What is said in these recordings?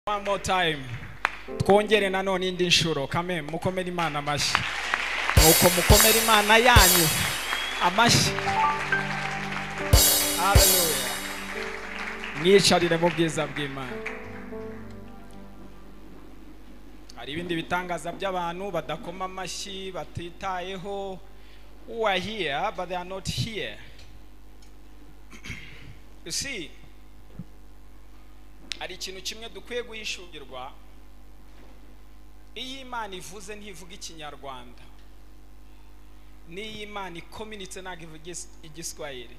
one more time twongere nanone indi nshuro kame mukomere imana amashyi nuko mukomere imana yanyu amashyi Hallelujah. mwicarire mu bwiza bw'imana hari ibindi bitangaza by'abantu badakoma amashyi batitayeho who are here but they are not here you see hari ikintu kimwe dukwiye guhishugirwa iyo imana ivuze ntivuga ikinyarwanda n'iyo imana ikominitse ntabwo ivuga igis- igiswahili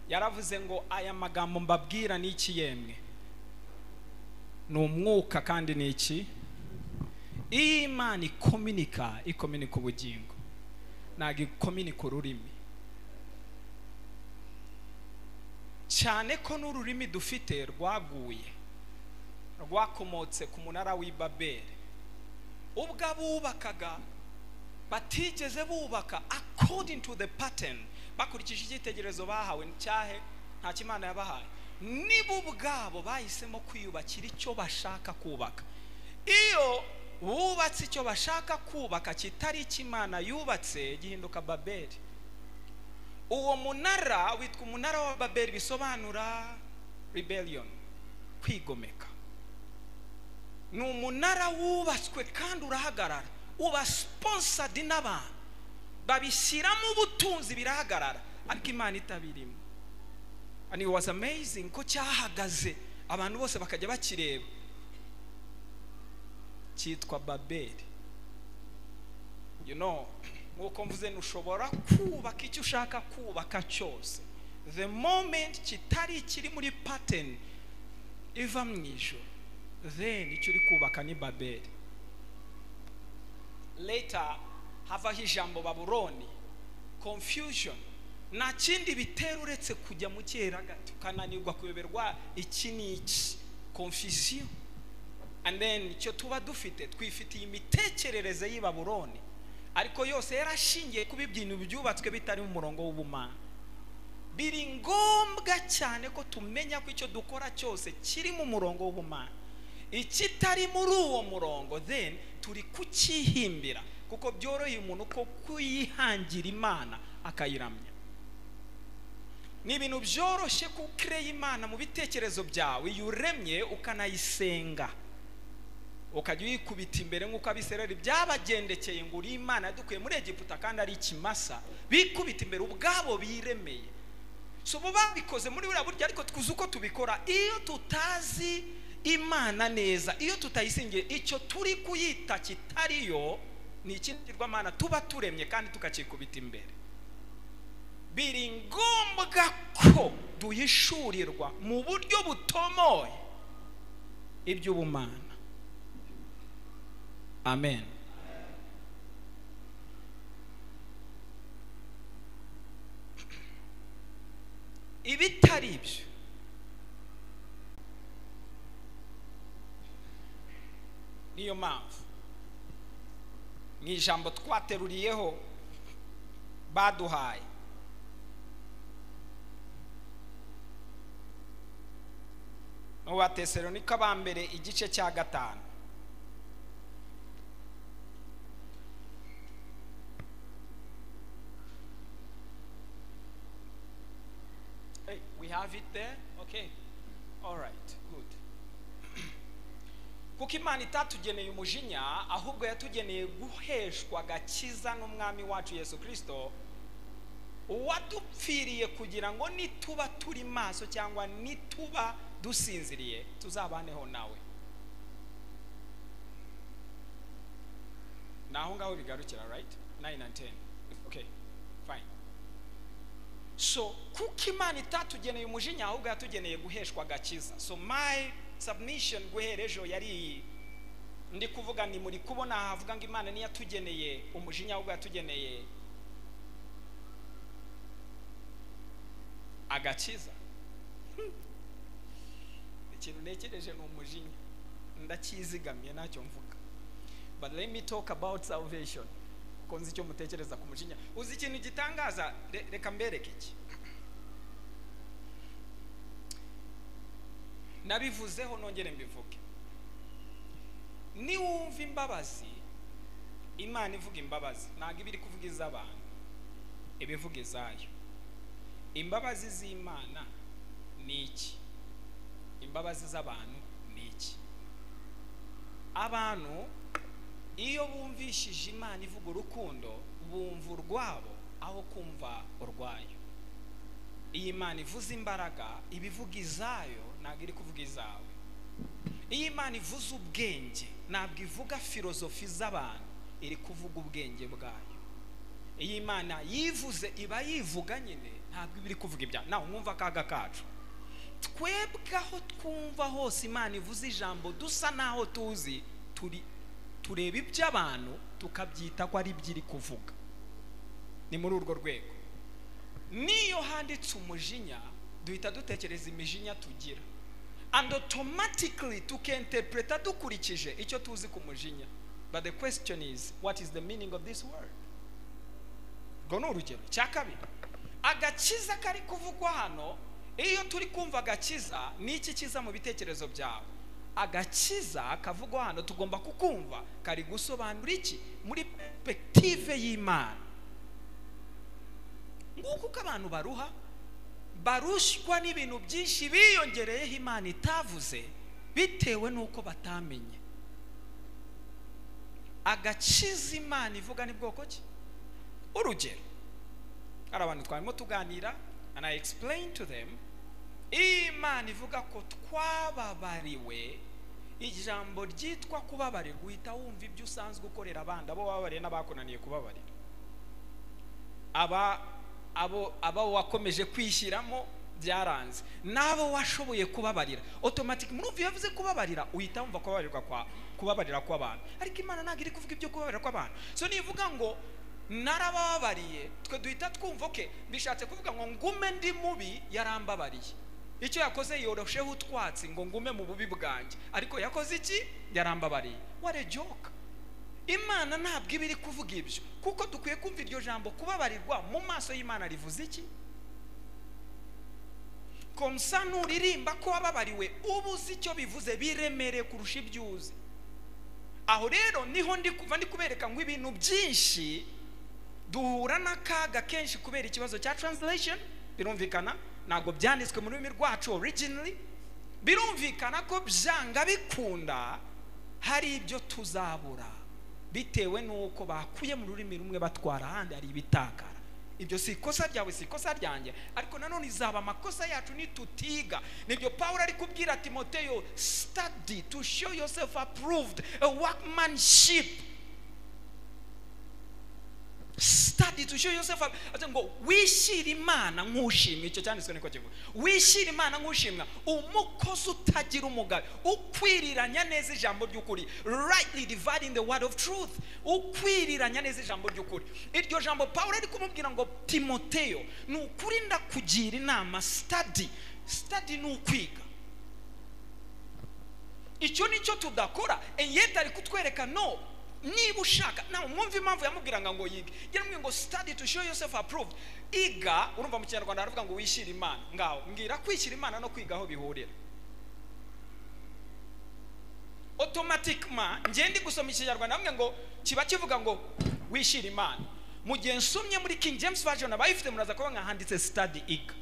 yaravuze ngo aya magambo mbabwira ni iki yemwe ni umwuka kandi ni iki iyo imana ikominika ikominika ubugingo ntabwo ikominika ururimi cyane ko n'ururimi dufite rwaguye rwakomotse ku munara w'i babeli ubwo abubakaga batigeze bubaka according to the pattern bakurikije icyitegererezo bahawe cyahe nta kimana yabahaye nibo ubwabo bahisemo kwiyubakira icyo bashaka kubaka iyo bubatse icyo bashaka kubaka kitari ikimana yubatse gihinduka babeli uwo munara witwa umunara wa babeli bisobanura rebellion kwigomeka ni umunara wubatswe kandi urahagarara uba sponsored n'abantu babishyiramo ubutunzi birahagarara ariko imana itabirimo and it was amazing ko cyahagaze abantu bose bakajya bakireba cyitwa babeli you know nk'uko mvuze ntushobora kubaka icyo ushaka kubaka cyose the moment kitari kiri muri pattern iva mu ijoro then icyo uri kubaka ni babeli later havaho ijambo babuloni confusion nta kindi bitera uretse kujya mu cyeragati ukananirwa kuyoberwa iki n'iki confusion and then icyo tuba dufite twifitiye imitekerereze y'i babuloni ariko yose yarashingiye kuba ibyintu byubatswe bitari mu murongo w'ubumana biri ngombwa cyane ko tumenya ko icyo dukora cyose kiri mu murongo w'ubumana ikitari muri uwo murongo then turi kukihimbira kuko byoroheye umuntu ko kuyihangira imana akayiramya ni ibintu byoroshye ko ukereye imana mu bitekerezo byawe iyo uremye ukanayisenga ukajya uyikubita imbere nk'uko abisirayeli byabagendekeye ngo uri imana yadukuye muri egiputa kandi ari ikimasa bikubita imbere ubwabo biremeye so bo babikoze muri buriya buryo ariko twuzi uko tubikora iyo tutazi imana neza iyo tutayisingiye icyo turi kuyita kitariyo ni ikigirwamana tuba turemye kandi tukakikubita imbere biri ngombwa ko duhishurirwa mu buryo butomoye iby'ubumana amen ibitari ibyo niyo mpamvu mu ijambo twateruriyeho baduhaye mu batesalonika ba mbere igice cya gatanu Hey, we have it there? Okay. All right, good. Kuko Imana itatugeneye umujinya, ahubwo yatugeneye guheshwa agakiza n'umwami wacu Yesu Kristo, uwadupfiriye kugira ngo nituba turi maso cyangwa nituba dusinziriye tuzabaneho nawe. Ni aho ngaho bigarukira, right? 9 and 10. Okay, fine. so kuko imana itatugeneye umujinya ahubwo yatugeneye guheshwa agakiza so my submission guhera ejo yari iyi ndi kuvuga ni muri kubona havuga ngo imana niyo yatugeneye umujinya ahubwo yatugeneye agakiza Hmm. ikintu ntekereje ni umujinya ndakizigamiye ntacyo mvuga but let me talk about salvation ko nzi icyo mutekereza ku mujinya uzi ikintu gitangaza Re- reka mbereke iki nabivuzeho nongere mbivuge niwumva imbabazi imana ivuga imbabazi ntabwo iba iri kuvuga iz'abantu iba ivuga izayo imbabazi z'imana ni iki imbabazi z'abantu ni iki abantu iyo bumvishije imana ivuga urukundo bumva urwabo aho kumva urwayo iyi Imana ivuze imbaraga iba ivuga izayo ntabwo iri kuvuga izawe iyo Imana ivuze ubwenge ntabwo ivuga filozofi z'abantu iri kuvuga ubwenge bwayo iyo Imana yivuze iba yivuga nyine ntabwo iba iri kuvuga ibyaha nawe mwumva akaga kacu twebwe aho twumva hose Imana ivuze ijambo dusa n'aho tuzi turi tureba iby'abantu tukabyita ko ari byo iri kuvuga ni muri urwo rwego niyo handitse umujinya duhita dutekereza imijinya tugira and automatically tukentepreta dukurikije icyo tuzi ku mujinya but the question is what is the meaning of this word ubwo ni urugero cya kabiri agakiza kari kuvugwa hano iyo turi kumva agakiza ni iki kiza mu bitekerezo byawe agakiza kavugwa hano tugomba kukumva kari gusobanura iki muri perspektive y'imana nguko uko abantu baruha barushywa n'ibintu byinshi biyongereyeho imana itavuze bitewe n'uko batamenye agakiza imana ivuga ni bwoko ki urugero hari abantu twarimo tuganira and I explain to them iyo imana ivuga ko twababariwe ijambo ryitwa kubabarirwa uhita wumva ibyo usanzwe ukorera abandi abo wababariye n'abakunaniye kubabarira aba abo abo wakomeje kwishyiramo byaranze n'abo washoboye kubabarira otomatike muri ubu iyo avuze kubabarira uhita wumva kubabarirwa kwa kubabarira kw'abantu ariko imana ntabwo iri kuvuga ibyo kubabarira kw'abantu so nivuga ngo narababariye twe duhita twumva oke bishatse kuvuga ngo ngume ndi mubi yarambabariye icyo yakoze yorosheho utwatsi ngo ngume mu bubi bwanjye ariko yakoze iki yarambabariye ware joka imana ntabwo iba iri kuvuga ibyo kuko dukwiye kumva iryo jambo kubabarirwa mu maso y'imana rivuze iki komsa nuririmba ko wababariwe uba uzi icyo bivuze biremereye kurusha ibyo uzi aho rero niho ndi kuva ndi kubereka ngo ibintu byinshi duhura n'akaga kenshi kubera ikibazo cya translation birumvikana ntabwo byanditswe mu rurimi rwacu originally birumvikana ko byanga bikunda hari ibyo tuzabura bitewe n'uko bakuye mu rurimi rumwe batwara ahandi hari ibitakara ibyo si ikosa ryawe si ikosa ryanjye ariko nanone izaba amakosa yacu nitutiga nibyo pawulo ari kubwira timoteyo study to show yourself approved a workmanship study to show yourself approved ngo wishyire imana nk'ushimwa icyo cyanditswe niko kivuga wishyire imana nk'ushimwa umukozi utagira umugabe ukwiriranya neza ijambo ry'ukuri rightly dividing the word of truth ukwiriranya neza ijambo ry'ukuri iryo jambo pawulo ari kumubwira ngo timoteyo ni ukuri ndakugira inama study study ni ukwiga icyo ni cyo tudakora yenda ari kutwereka no niba ushaka nawe mwumva impamvu yamubwiraga ngo yige yaramubwira ngo study to show yourself approved iga urumva mu kinyarwanda aravuga ngo wishyire imana ngaho mbwira kwishyira imana no kwiga aho bihurira otomatikima ngende gusoma ikinyarwanda hamwe ngo kiba kivuga ngo wishyire imana mu gihe nsomye muri king james version abayifite muraza kuba nkahanditse study iga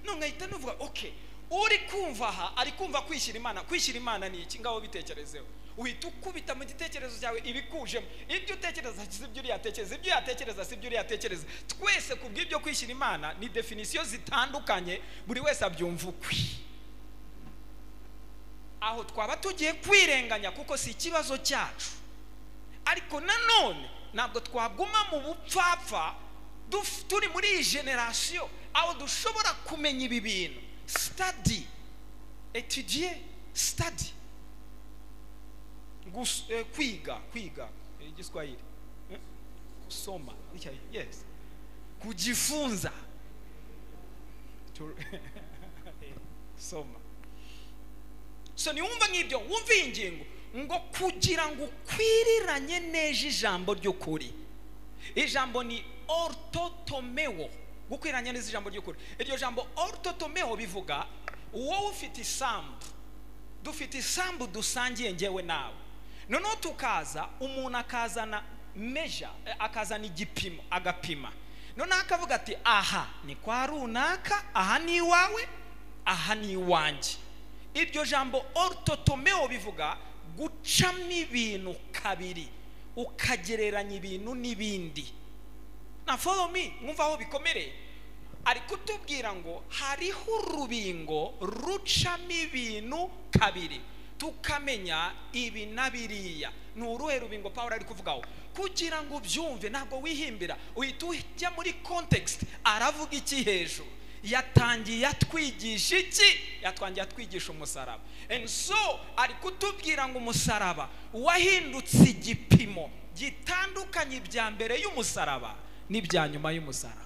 none ngahita nuvuga okay uri kumva aha ari kumva kwishyira imana kwishyira imana ni iki ngaho bitekerezeho uhita ukubita mu gitekerezo cyawe ibikujemo ibyo utekereza si byo uriyatekereza ibyo uyatekereza si byo uriyatekereza twese ku bw'ibyo kwishyira imana ni definisiyo zitandukanye buri wese abyumva ukwe aho twaba tugiye kwirenganya kuko si ikibazo cyacu ariko nanone ntabwo twaguma mu bupfapfa turi muri iyi generasiyo aho dushobora kumenya ibi bintu study etudiye study kwiga kwiga igiswahili kusoma yes kujifunza soma so niwumva nk'ibyo wumva iyi ngingo ngo kugira ngo ukwiriranye neza ijambo ry'ukuri ijambo ni ortotomewo gukwiranye neza ijambo ry'ukuri iryo jambo ortotomewo bivuga wowe ufite isambu dufite isambu dusangiye njyewe nawe noneho tukaza umuntu akazana meja eh, akazana igipimo agapima noneho akavuga ati aha ni kwa runaka aha ni iwawe aha ni iwanjye iryo jambo oritotomeo bivuga gucamo ibintu kabiri ukagereranya ibintu n'ibindi na follow me mwumva aho bikomereye ari kutubwira ngo hariho urubingo rucamo ibintu kabiri tukamenya ibi na biriya ni uruhe rubingo pawulo ari kuvugaho kugira ngo ubyumve ntabwo wihimbira uhita ujya muri kontekisite aravuga iki hejuru yatangiye atwigisha iki yatwangiye atwigisha umusaraba and so ari kutubwira ngo umusaraba wahindutse igipimo gitandukanye ibya mbere y'umusaraba n'ibya nyuma y'umusaraba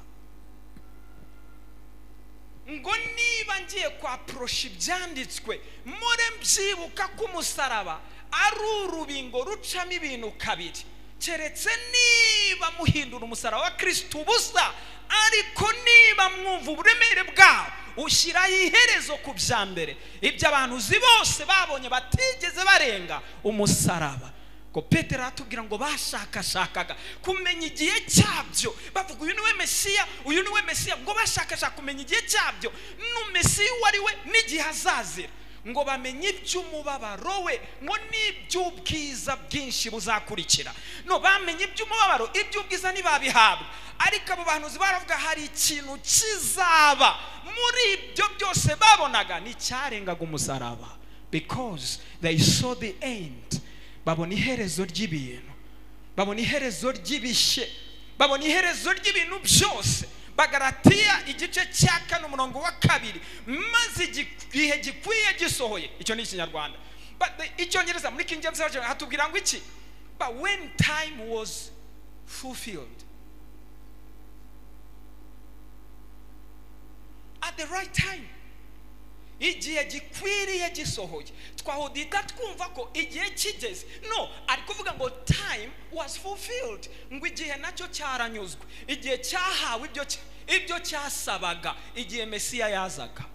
ngo niba ngiye kwaporosha ibyanditswe mure mbyibuka ko umusaraba ari urubingo rucamo ibintu kabiri keretse niba muhindura umusaraba wa kirisita ubusa ariko niba mwumva uburemere bwawo ushyiraho iherezo ku bya mbere ibyo abantu uzi bose babonye batigeze barenga umusaraba ngo petero aratubwira ngo bashakashakaga kumenya igihe cyabyo bavuga uyu niwe mesiya uyu niwe mesiya ngo bashakashaka kumenya igihe cyabyo n'umesiya uwo ari we n'igihe azazira ngo bamenye iby'umubabaro we ngo n'iby'ubwiza bwinshi buzakurikira no bamenye iby'umubabaro iby'ubwiza ntibabihabwa ariko abo bahanuzi baravuga hari ikintu kizaba muri ibyo byose babonaga nticyarengaga umusaraba because they saw the end babona iherezo ry'ibintu babona iherezo ry'ibishye babona iherezo ry'ibintu byose bagaratiya igice cya kane umurongo wa kabiri maze igihe gikwiye gisohoye icyo ni ikinyarwanda But the- icyongereza muri king james version hatubwira ngo iki but when time was fulfilled at the right time igihe gikwiriye gisohoye twahudita twumva ko igihe kigeze no ari kuvuga ngo time was fulfilled ngo igihe nacyo cyaranyuzwe igihe cyahawe ibyo cy- ibyo cyasabaga igihe mesiya yazaga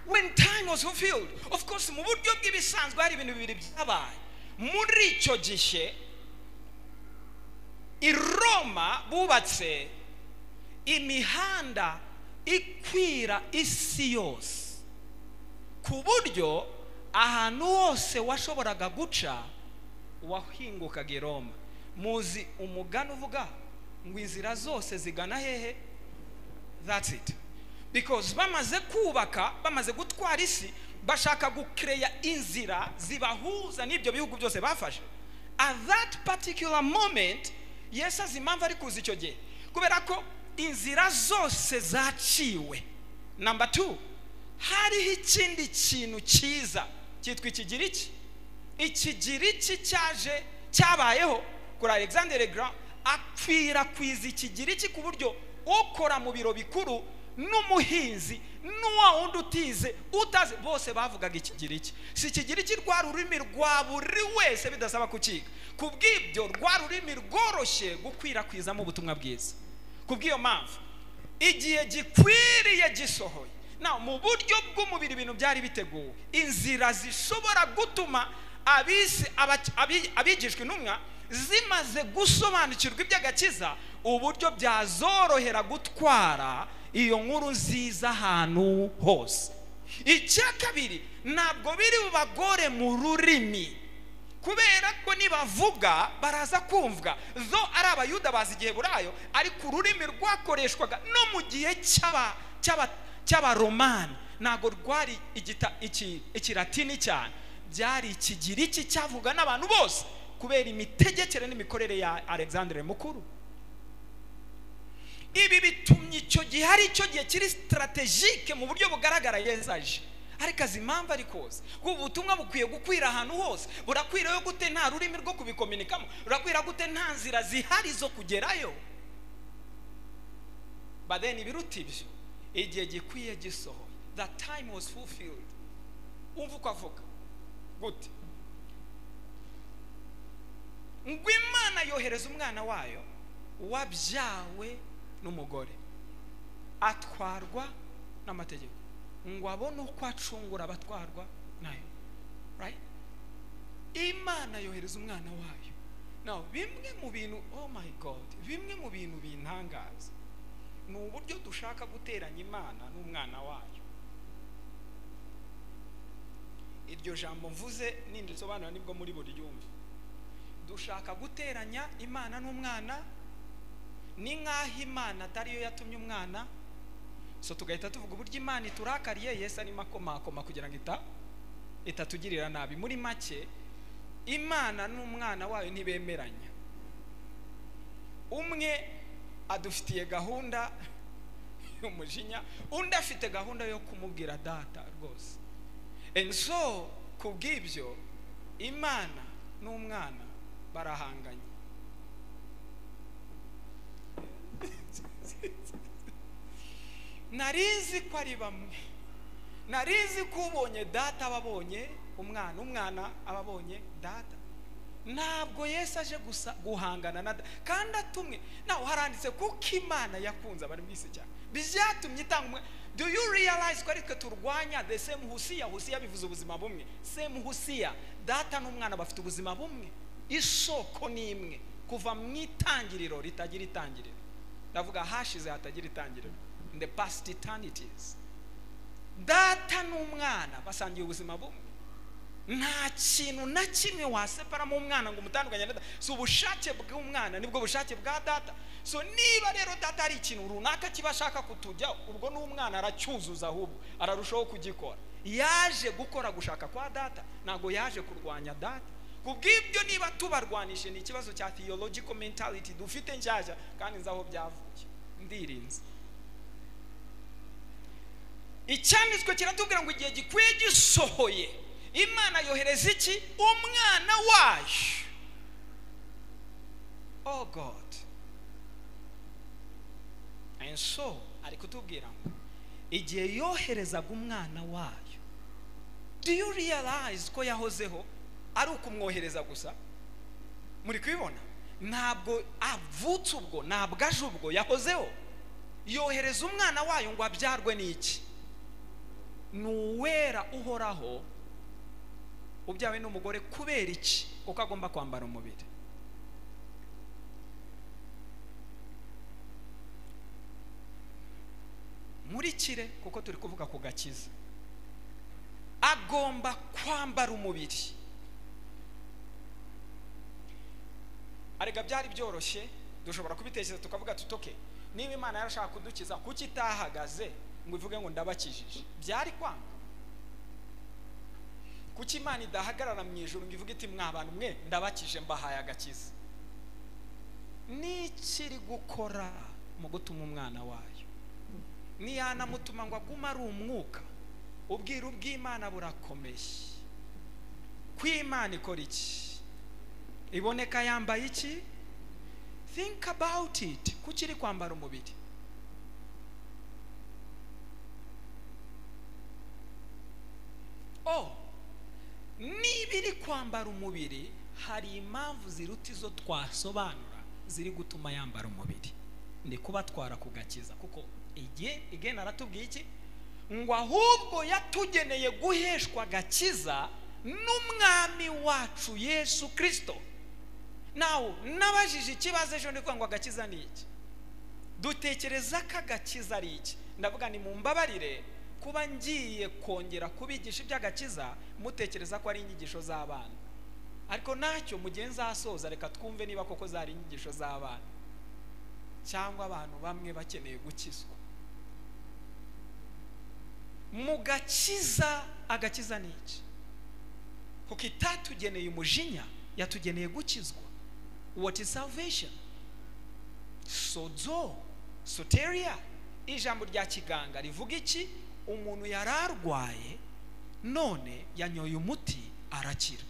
when time was fulfilled of course mu buryo bw'ibisanzwe hari ibintu bibiri byabaye muri icyo gihe i roma bubatse imihanda ikwira isi yose ku buryo ahantu hose washoboraga guca wahingukaga i roma muzi umugani uvuga ngo inzira zose zigana hehe that's it because bamaze kubaka bamaze gutwara isi bashaka gukereya inzira zibahuza n'ibyo bihugu byose bafashe at that particular moment yesu azi impamvu ari kuza icyo gihe kubera ko inzira zose zaciwe number two hariho ikindi kintu cyiza cyitwa ikigiriki ikigiriki cyaje cyabayeho kuri alexander grand akwirakwiza ikigiriki ku buryo ukora mu biro bikuru n'umuhinzi n'uwa wundi utize utazi bose bavugaga ikigiriki si ikigiriki rwa rurimi rwa buri wese bidasaba kukiga ku bw'ibyo rwa rurimi rworoshye gukwirakwizamo ubutumwa bwiza ku bw'iyo mpamvu igihe gikwiriye gisohoye na mu buryo bw'umubiri ibintu byari biteguwe inzira zishobora gutuma abisi abac- abi- abigishwa intumwa zimaze gusobanukirwa iby'agakiza uburyo byazorohera gutwara iyo nkuru nziza ahantu hose icya kabiri ntabwo biri bubagore mu rurimi kubera ko nibavuga baraza kumvwa zo ari abayuda bazi igihe burayo ariko ururimi rwakoreshwaga no mu gihe cy'aba- cy'aba- cy'abaromani ntabwo rwari igita- iki- ikiratini cyane byari ikigiriki cyavuga n'abantu bose kubera imitegekere n'imikorere ya alexandre mukuru ibi bitumye icyo gihe hari icyo gihe kiri sitarategike mu buryo bugaragara yezaje ariko azi impamvu ari koza ubu butumwa bukwiye gukwira ahantu hose burakwirayo gute nta rurimi rwo kubikominikamo burakwira gute nta nzira zihari zo kugerayo badeni ibiruta ibyo igihe gikwiye gisohoye the time was fulfilled umva uko avuga gute ngo imana yohereza umwana wayo wabyawe n'umugore atwarwa n'amategeko ngo abone uko acungura abatwarwa nayo right imana yohereza umwana wayo now bimwe mu bintu oh my god bimwe mu bintu bintangaza ni uburyo dushaka guteranya imana n'umwana wayo iryo jambo mvuze nindirisobanura nibwo muri buri ryumva dushaka guteranya imana n'umwana ni nk'aho imana atari yo yatumye umwana so tugahita tuvuga uburyo imana iturakariye yesu arimo akomakoma kugira ngo ita itatugirira nabi muri make imana n'umwana wayo ntibemeranya umwe adufitiye gahunda y'umujinya undi afite gahunda yo kumubwira data rwose and so ku bw'ibyo imana n'umwana barahanganye narizi ko ari bamwe narizi ko ubonye data aba abonye umwana umwana aba abonye data ntabwo yesu aje gusa guhangana na data kandi atumwe nawe haranditse kuko imana yakunze abari mu isi cyane byatumye itanga umwe do you realize ko ari twe turwanya the same husiya husiya bivuze ubuzima bumwe same husiya data n'umwana bafite ubuzima bumwe isoko ni imwe kuva mu itangiriro ritagira itangiriro ndavuga hashize hatagira itangiriro in the past eternities data n'umwana basangiye ubuzima bumwe nta kintu na kimwe waseparamo umwana ngo umutandukanye na data si ubushake bw'umwana nibwo bushake bwa data so niba rero data ari ikintu runaka kiba ashaka kutujya ubwo n'umwana aracyuzuza ahubwo ararushaho kugikora yaje gukora gushaka kwa data ntabwo yaje kurwanya data ku bw'ibyo niba tubarwanishe ni ikibazo cya theological mentality dufite nshyashya kandi nzi aho byavuye ndirinze icyanditswe kiratubwira ngo igihe gikwiye gisohoye imana yohereza iki umwana wayo oh god and so ari kutubwira ngo igihe yoherezaga umwana wayo do you realize ko yahozeho ari ukumwohereza gusa muri kubibona ntabwo avutse ubwo ntabwo aje ubwo yahozeho yohereza umwana wayo ngo abyarwe n'iki ni uwera uhoraho ubyawe n'umugore kubera iki kuko agomba kwambara umubiri murikire kuko turi kuvuga ku gakiza agomba kwambara umubiri arega byari byoroshye dushobora kubitekereza tukavuga tutoke niba imana yarashaka kudukiza kuki itahagaze ngo ivuge ngo ndabakijije byari kwanga kuki imana idahagarara mu ijoro ngo ivuge iti mwabantu mwe ndabakije mbahaye agakiza n'ikiri gukora mu gutuma umwana wayo ntiyanamutuma ngo agume ari umwuka ubwiru bw'imana burakomeye kw'imana ikora iki iboneka yambaye iki think about it kuki iri kwambara umubiri oh niba iri kwambara umubiri hari impamvu ziruta izo twasobanura ziri gutuma yambara umubiri ni kuba twarakugakiza kuko igihe igena aratubwiye iki ngo ahubwo yatugeneye guheshwa agakiza n'umwami wacu yesu kirisito nawe nabajije ikibazo ejo ndi ngo agakiza ni iki dutekereza ko agakiza ari iki ndavuga ni mu mbabarire kuba ngiye kongera kubigisha iby'agakiza mutekereza ko ari inyigisho z'abana ariko ntacyo mugenzi asoza reka twumve niba koko zari inyigisho z'abana cyangwa abantu bamwe bakeneye gukizwa mu gakiza agakiza ni iki kuko itatugeneye umujinya yatugeneye gukizwa what is salvation sozo soteria ijambo rya kiganga rivuga iki umuntu yari arwaye none yanyoye umuti arakira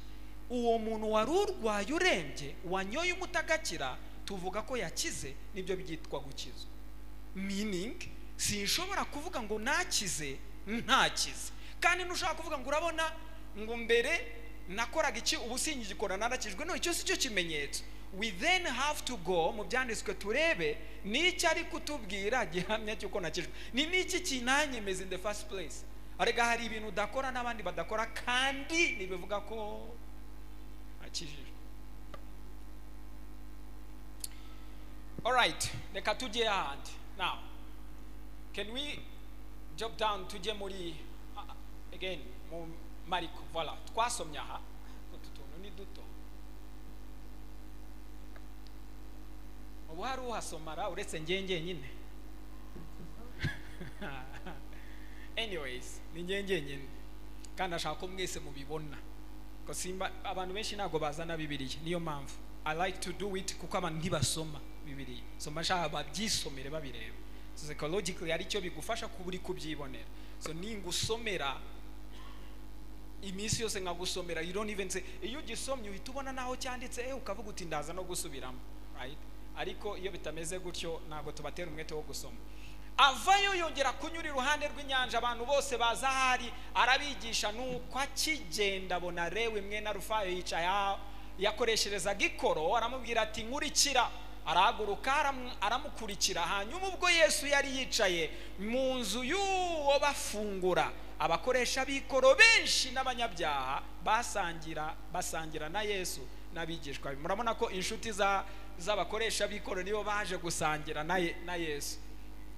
uwo muntu wari urwaye urembye wanyoye umuti agakira tuvuga ko yakize nibyo byitwa gukizwa miningi sinshobora kuvuga ngo nakize ntakize kandi ntushobora kuvuga ngo urabona ngo mbere nakoraga iki ubu singigikora narakijwe none icyo si cyo kimenyetso we then have to go mu byanditswe turebe ni iki ari kutubwira gihamya cy'uko nakijwe ni n'iki kinanyemeza in the first place arega hari ibintu udakora n'abandi badakora kandi ntibivuga ko akijijwe alright reka tujye ahandi now can we jump down tujye muri ah, ah, again mu mariko voila twasomye aha utu tuntu ni duto ubu hari uhasomara uretse njye njyenyine anyways ni njye njyenyine kandi ashaka ko mwese mubibona ko simba abantu benshi ntabwo bazana bibiliya niyo mpamvu i like to do it kuko abantu ntibasoma bibiliya soma nshaka babyisomere babireba so psychologically ari cyo bigufasha kuba uri kubyibonera so ningusomera iminsi yose nkagusomera you don't even say iyo ugisomye uhita ubona naho cyanditse eh ukavuga uti ndaza no gusubiramo right ariko iyo bitameze gutyo ntabwo tubatera umwete wo gusoma avayo yongera kunyura iruhande rw'inyanja abantu bose baza ahari arabigisha nuko akigenda abona rewe mwene rufayo yicaye aho yakoresherezaga ikoro aramubwira ati nkurikira arahaguruka aramu- aramukurikira hanyuma ubwo yesu yari yicaye mu nzu y'uwo bafungura abakoresha b'ikoro benshi n'abanyabyaha basangira basangira na yesu n'abigishwa be murabona ko inshuti za z'abakoresha b'ikoro nibo baje gusangira na, Ye- na yesu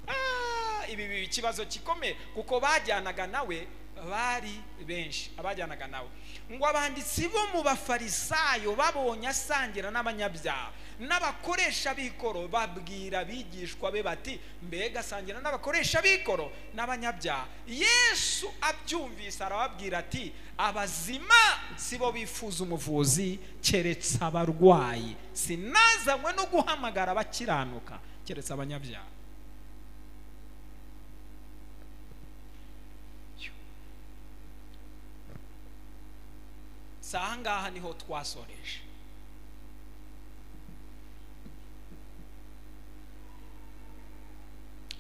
Ah, ibi biba ikibazo gikomeye kuko bajyanaga nawe bari benshi abajyanaga nawe ngo abanditsi bo mu bafarisayo babonye asangira n'abanyabyaha n'abakoresha b'ikoro babwira abigishwa be bati mbega asangira n'abakoresha b'ikoro n'abanyabyaha yesu abyumvise arababwira ati abazima si bo bifuza umuvuzi keretse abarwayi sinazanywe no guhamagara abakiranuka keretse abanyabyaha si aha ngaha niho twasoreje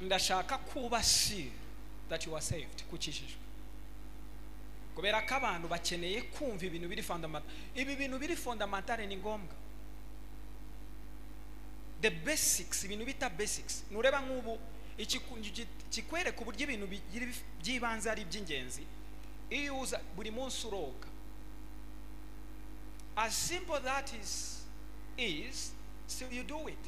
ndashaka kuba sure that you are saved kukijijwe kubera ko abantu bakeneye kumva ibintu biri fundamental ibi bintu biri fundamental ni ngombwa the basics ibintu bita basics nureba nk'ubu iki- iki- kikwereka uburyo ibintu bigira by'ibanze ari iby'ingenzi iyo uza buri munsi uroga as simple that is is still you do it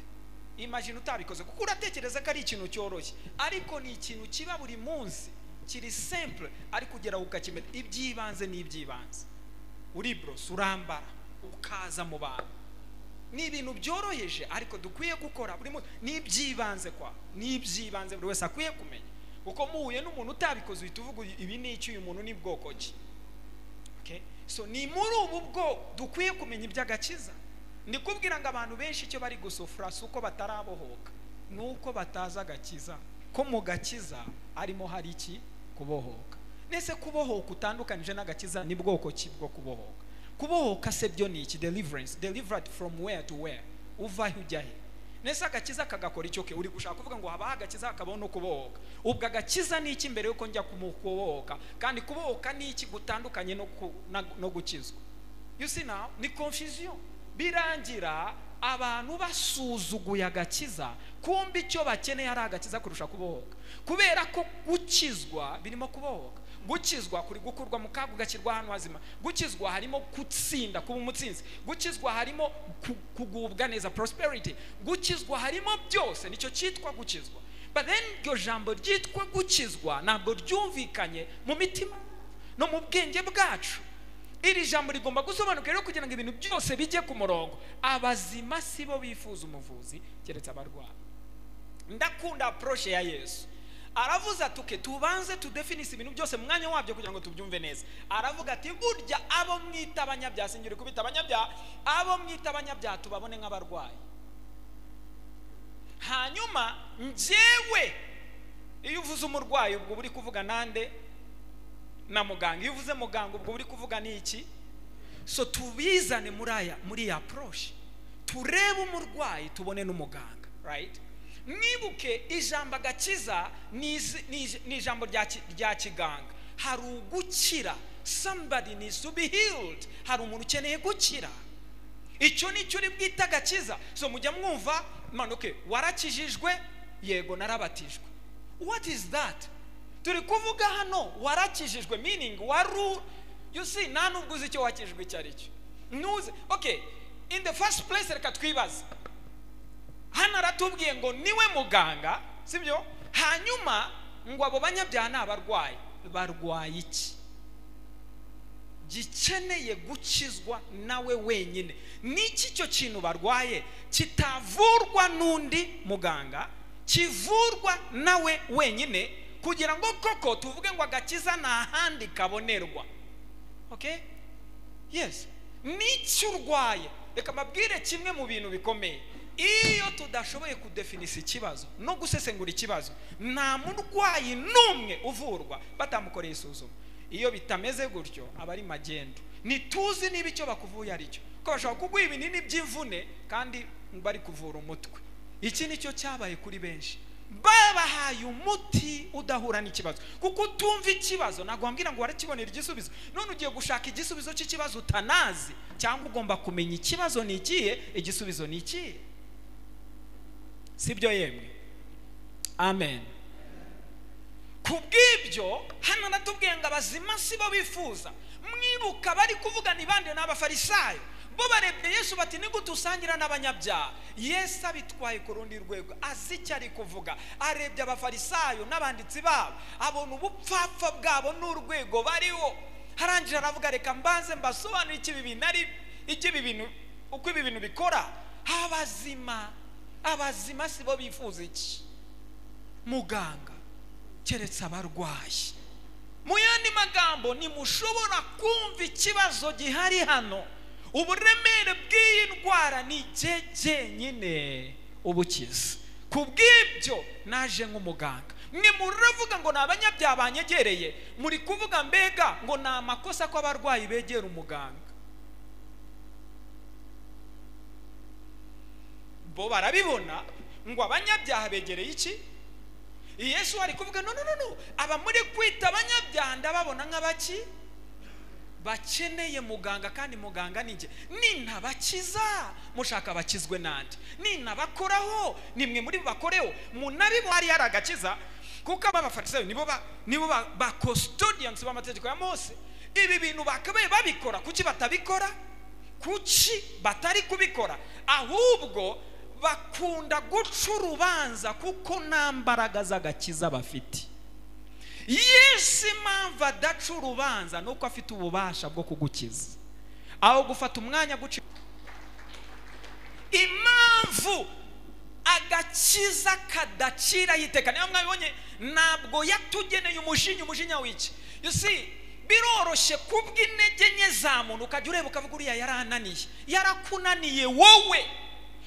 imagine utabikoze kuko uratekereza ko ari ikintu cyoroshye ariko ni ikintu kiba buri munsi kiri simple ariko ugera aho ukakimenya iby'ibanze ni iby'ibanze uriborosa urambara ukaza mu bantu ni ibintu byoroheje ariko dukwiye gukora buri munsi ni iby'ibanze kwa ni iby'ibanze buri wese akwiye kumenya kuko muhuye n'umuntu utabikoze uhita uvuga uyu- ibi ni iki uyu muntu ni bwoko ki okay? so ni muri ubu bwo dukwiye kumenya iby'agakiza ni kubwira ngo abantu benshi icyo bari gusufura si uko batarabohoka ni uko batazi agakiza ko mu gakiza arimo hari iki kubohoka nese kubohoka utandukanije n'agakiza ni bwoko ki bwo kubohoka kubohoka se byo ni iki deliverance delivered from where to where uva he ujya he nese agakiza kagakora icyo ke uri gushaka kuvuga ngo habaho agakiza hakabaho no kubohoka ubwo agakiza ni iki mbere yuko njya kumu- kubohoka kandi kubohoka ni iki gutandukanye no, ku, na, no gukizwa you see now ni confusion birangira abantu basuzuguye agakiza kumbe icyo bakeneye ari agakiza kurusha kubohoka kubera ko gukizwa birimo kubohoka gukizwa kuri gukurwa mu kaga ugashyirwa ahantu hazima gukizwa harimo gutsinda kuba umutsinzi gukizwa harimo ku- kugubwa neza prosperity gukizwa harimo byose nicyo cyitwa gukizwa but then iryo jambo ryitwa gukizwa ntabwo ryumvikanye mu mitima no mu bwenge bwacu iri jambo rigomba gusobanuka rero kugira ngo ibintu byose bijye ku murongo abazima si bo bifuza umuvuzi keretse abarwayi ndakunda approche ya yesu aravuze ati "Okay, tubanze tudefinise ibintu byose mu mwanya wabyo kugira ngo tubyumve neza aravuga ati burya abo mwita abanyabyaha sinjye kubita abanyabyaha abo mwita abanyabyaha tubabone nk'abarwayi hanyuma njyewe iyo uvuze umurwayi ubwo uba uri kuvuga nande na muganga iyo uvuze muganga ubwo uba uri kuvuga ni iki so tubizane muri aya muri iyi approche turebe umurwayi tubone n'umuganga right mwibuke ijambo agakiza ni izi- ni ij- ni ijambo rya ki- rya kiganga hari ugukira somebody needs to be healed hari umuntu ukeneye gukira icyo ni cyo uri bwite agakiza so mujya mwumva manuke warakijijwe yego narabatijwe what is that turi kuvuga hano warakijijwe meaning waru you see nta nubwo uzi icyo wakijijwe icyo ari cyo ntuze okay in the first place reka twibaze hano aratubwiye ngo niwe muganga sibyo hanyuma ngo abo banyabyaha ni abarwayi barwaye iki gikeneye gukizwa nawe wenyine n'iki cyo kintu barwaye kitavurwa n'undi muganga kivurwa nawe wenyine kugira ngo koko tuvuge ngo agakiza nta handi kabonerwa okay yes n'icyo urwaye reka mbabwire kimwe mu bintu bikomeye iyo tudashoboye kudefinisa ikibazo no gusesengura ikibazo nta murwayi n'umwe uvurwa batamukoreye isuzuma iyo bitameze gutyo aba ari magendu ntituzi niba icyo bakuvuye ari cyo ko bashobora kuguha ibinini by'imvune kandi bari kuvura umutwe iki ni cyo cyabaye kuri benshi babahaye umuti udahura n'ikibazo kuko utumva ikibazo ntabwo wambwira ngo warakibonera igisubizo none ugiye gushaka igisubizo cy'ikibazo utanazi cyangwa ugomba kumenya ikibazo ni ikihe igisubizo ni ikihe si byo yemwe amen ku bw'ibyo hano natubwiye ngo abazima si bo bifuza mwibuka bari kuvugana ibandi n'abafarisayo bo barebye yesu bati ni gute usangira n'abanyabyaha yesu abitwaye ku rundi rwego azi icyo ari kuvuga arebye abafarisayo n'abanditsi babo abona ubupfapfa bwabo n'urwego bariho harangira aravuga reka mbanze mbasobanure icyo ibi bintu ari icyo ibi bintu uko ibi bintu bikora abazima abazima si bo bifuza iki muganga keretse abarwayi mu yandi magambo ntimushobora kumva ikibazo gihari hano uburemere bw'iyi ndwara ni igihe cyenyine ubukiza ku bw'ibyo naje nk'umuganga mwe muravuga ngo ni abanyabyaha banyegereye muri kuvuga mbega ngo ni amakosa ko abarwayi begera umuganga bo barabibona ngo abanyabyaha begereye iki yesu ari kuvuga no no no no aba muri kwita abanyabyaha ndababona nk'abaki bakeneye muganga kandi muganga ni njye nintabakiza mushaka bakizwe nande nintabakoraho nimwe muri bakoreho munabibo hariya ari agakiza kuko abafarisayo nibo ba nibo ba custodians b'amategeko ya mose ibi bintu bakabaye babikora kuki batabikora kuki batari kubikora ahubwo bakunda guca urubanza kuko nta mbaraga z'agakiza bafite yesu impamvu adaca urubanza ni uko afite ububasha bwo kugukiza aho gufata umwanya guca impamvu agakiza kadacira yiteka niyo mwabibonye ntabwo yatugeneye umujinya umujinya w'iki yusi biroroshye kubwa intege nke za muntu ukajya ureba ukavuga uriya yarananiye yarakunaniye wowe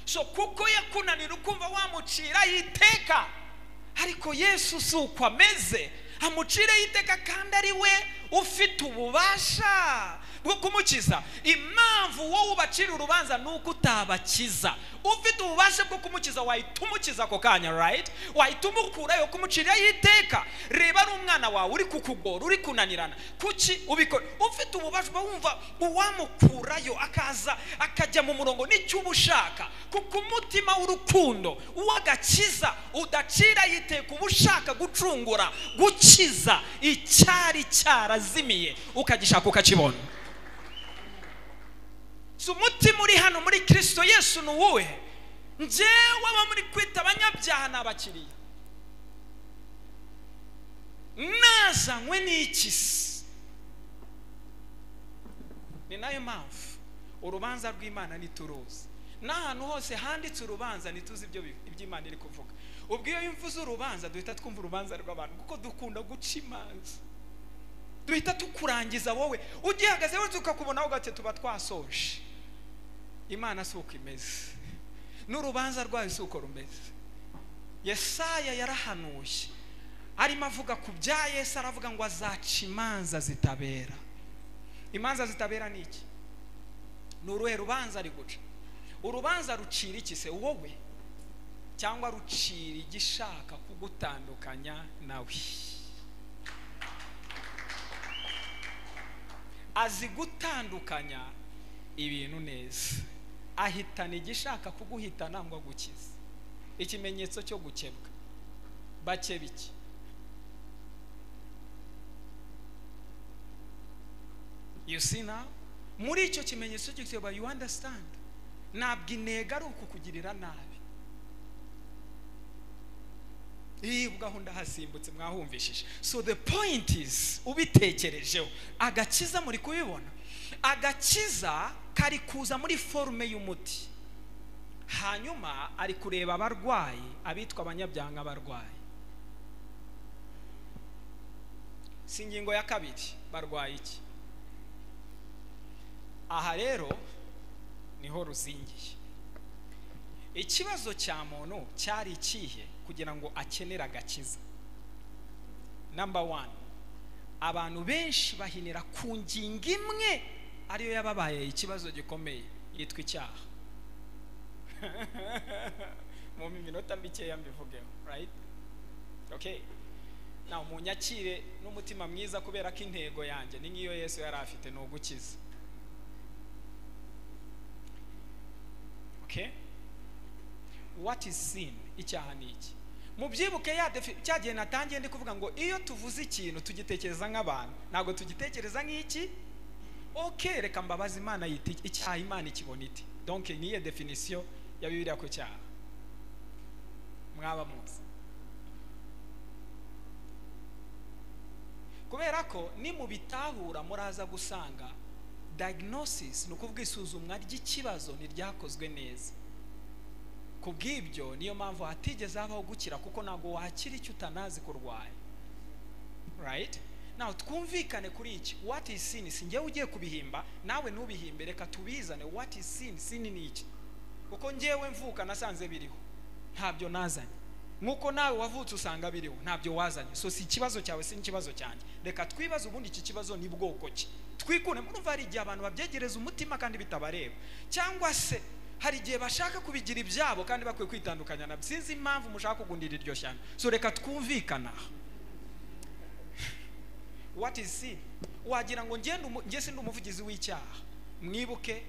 so kuko yakunanira ukumva wamucira iteka ariko yesu si uko ameze amucire iteka kandi ari we ufite ububasha bwo kumukiza impamvu wowe ubacira urubanza ni uko utabakiza ufite ububasha bwo kumukiza wahita umukiza ako kanya rayiti wahita umukurayo kumuciraho iteka reba ari umwana wawe uri kukugora uri kunanirana kuki ubikora ufite ububasha uba wumva uwamukurayo akaza akajya mu murongo n'icyo uba ushaka kuko umutima w'urukundo uw'agakiza udacira yiteka uba ushaka gucungura gukiza icyari cyarazimiye ukagishaka ukakibona si umutima uri hano muri kirisito yesu ni uwuhe njyewe aba muri kwita abanyabyaha ni abakiriya nazanywe n'ikisi ni nayo mpamvu urubanza rw'imana ntituruzi n'ahantu hose handitse urubanza ntituzi ibyo iby'imana iri kuvuga ubwo iyo mvuze urubanza duhita twumva urubanza rw'abantu kuko dukunda guca imanza duhita tukurangiza wowe ugihagaze wese ukakubonaho gake tuba twasoje imana si uko imeze n'urubanza rwayo si uko rumeze yesaya yarahanuye arimo avuga ku bya yesu aravuga ngo azaca imanza zitabera imanza zitabera ni iki ni uruhe rubanza ari guca urubanza rucira iki se wowe cyangwa rucira igishaka kugutandukanya nawe azi gutandukanya ibintu neza ahitana igishaka kuguhitana ngo agukize ikimenyetso cyo gukebwa bakeba iki you see now muri icyo kimenyetso cy'igitebo you understand ntabwo intego ari ukukugirira nabi iyi gahunda hasimbutse mwahumvishije so the point is ubitekerejeho agakiza muri kubibona agakiza kari kuza muri forume y'umuti hanyuma ari kureba abarwayi abitwa abanyabyanga barwaye si ingingo ya kabiri barwaye iki aha rero niho ruzingiye ikibazo cya muntu cyari ikihe kugira ngo akenere agakiza namba wani abantu benshi bahinira ku ngingo imwe ariyo yababaye ikibazo gikomeye yitwa icyaha mu minota mikeya mbivugeho rayiti oke nawe umunyakire n'umutima mwiza kubera ko intego yanjye ni nk'iyo Yesu yari afite ni ugukiza oke what is sin icyaha ni iki mubyibuke cya gihe natangiye ndi kuvuga ngo iyo tuvuze ikintu tugitekereza nk'abantu ntabwo tugitekereza nk'iki oke reka mbabaze imana yita iki- icyaha imana ikibona iti donke niyo definisiyo ya bibiliya ku cyaha mwaba muzi kubera ko nimubitahura muraza gusanga diagnosis ni ukuvuga isuzumwa ry'ikibazo ntiryakozwe neza ku bw'ibyo niyo mpamvu hatigeze habaho gukira kuko ntabwo wakira icyo utanazi ko urwaye right nawe twumvikane kuri iki what is sin si njyewe ugiye kubihimba nawe ntubihimbe reka tubizane what is sin sin ni iki kuko njyewe mvuka nasanze biriho ntabyo nazanye nk'uko nawe wavutse usanga biriho ntabyo wazanye so si ikibazo cyawe si n'ikibazo cyanjye reka twibaze ubundi iki kibazo ni bwoko ki twikure murumva hari igihe abantu babyegereza umutima kandi bitabareba cyangwa se hari igihe bashaka kubigira ibyabo kandi bakwiye kwitandukanya nabyo sinzi impamvu mushaka kugundira iryo shyamba so reka twumvikana aha what is sin wagira ngo njye ndu- njye sindi umuvugizi w'icyaha mwibuke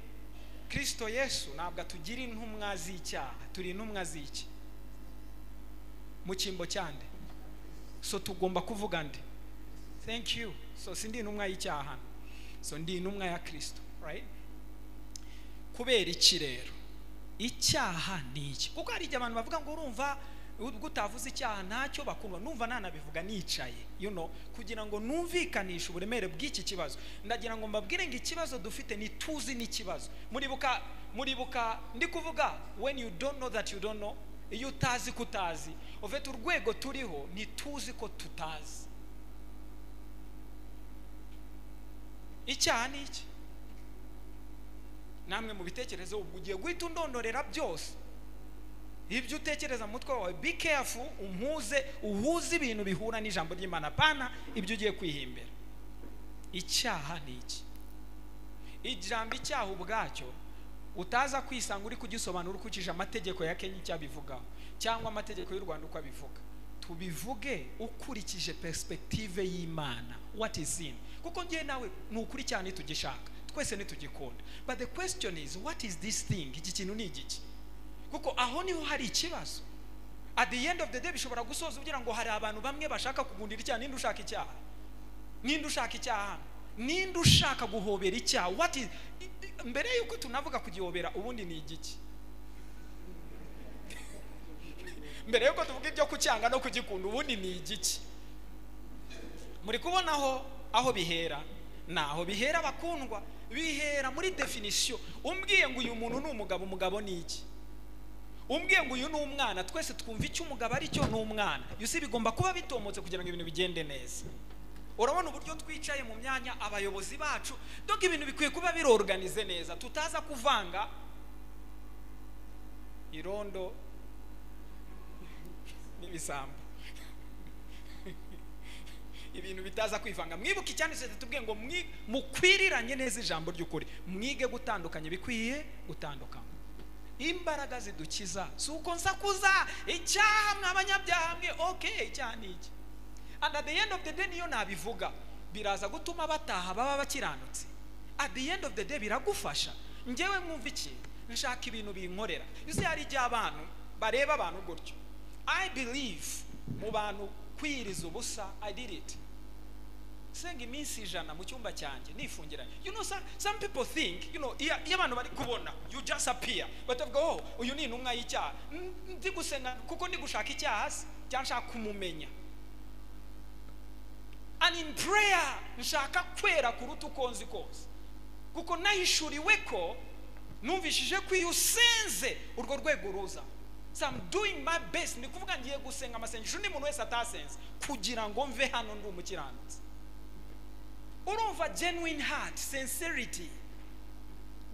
kristo yesu ntabwo atugira intumwa z'icyaha turi intumwa z'iki mu cyimbo cyande so tugomba kuvuga ndi thank you so sindi intumwa y'icyaha hano so ndi intumwa ya kristo right kubera iki rero icyaha ni iki kuko hari igihe abantu bavuga ngo urumva ubwo utavuze icyaha ntacyo bakumva numva nanabivuga nicaye you know kugira ngo numvikanishe uburemere bw'iki kibazo ndagira ngo mbabwire ngo ikibazo dufite ntituzi n'ikibazo muribuka muribuka ndi kuvuga when you don't know that you don't know iyo utazi ko utazi ufite urwego turiho ntituzi ko tutazi icyaha ni iki namwe mu bitekerezo ubwo ugiye guhita undondorera byose ibyo utekereza mu mutwe wawe be careful umpuze uhuze ibintu bihura n'ijambo ry'imana pana ibyo ugiye kwihimbira icyaha ni iki ijambo icyaha ubwacyo utaza kwisanga uri kugisobanura ukurikije amategeko ya kenya icyo abivugaho cyangwa amategeko y'u rwanda uko abivuga tubivuge ukurikije perspektive y'imana what is sin kuko ngewe nawe ni ukuri cyane ntitugishaka twese ntitugikunda but the question is what is this thing iki kintu ni igiki kuko aho niho hari ikibazo at the end of the day bishobora gusoza ugira ngo hari abantu bamwe bashaka kugundira icyaha ninde ushaka icyaha ninde ushaka icyaha hano? ninde ushaka guhobera icyaha what is i- i- mbere y'uko tunavuga kugihobera ubundi ni igiki mbere y'uko tuvuga ibyo kucyanga no kugikunda ubundi ni igiki muri kubonaho aho bihera naho bihera bakundwa bihera muri definisiyo umbwiye ngo uyu muntu ni umugabo umugabo ni iki umbwiye ngo uyu ni umwana twese twumva icyo umugabo ari cyo ni umwana yusi bigomba kuba bitomotse kugira ngo ibintu bigende neza urabona uburyo twicaye mu myanya abayobozi bacu dog ibintu bikwiye kuba biroruganize neza tutaza kuvanga irondo n'ibisambo ibintu bitaza kwivanga mwibuke icyanditse tubwiye ngo mwi- mukwiriranye neza ijambo ry'ukuri mwige gutandukanya ibikwiye gutandukanywa imbaraga zidukiza si uko nsakuza icyaha mw'abanyabyaha mwe oke icyaha ni iki and at the end of the day niyo nabivuga biraza gutuma bataha baba bakiranutse at the end of the day biragufasha njyewe mwumva iki nshaka ibintu binkorera yuzuye hari igihe abantu bareba abantu gutyo i believe mu bantu kwiyiriza ubusa i did it senga iminsi ijana mu cyumba cyanjye nifungiranye you know some, some people think you know iya iyo abantu bari kubona you just appear batavuga oh uyu ni intumwa y'icyaha Mm, ndi gusenga kuko ndi gushaka icyaha se cyangwa nshaka kumumenya and in prayer nshaka kwera kuruta uko nzi kose kuko nahishuriwe ko numvishije ko iyo usenze urwo rwego ruza so I'm doing my best ni kuvuga ngiye gusenga amasengesho undi muntu wese atasenze kugira ngo mve hano ndi umukiranutsi urumva genuine heart sincerity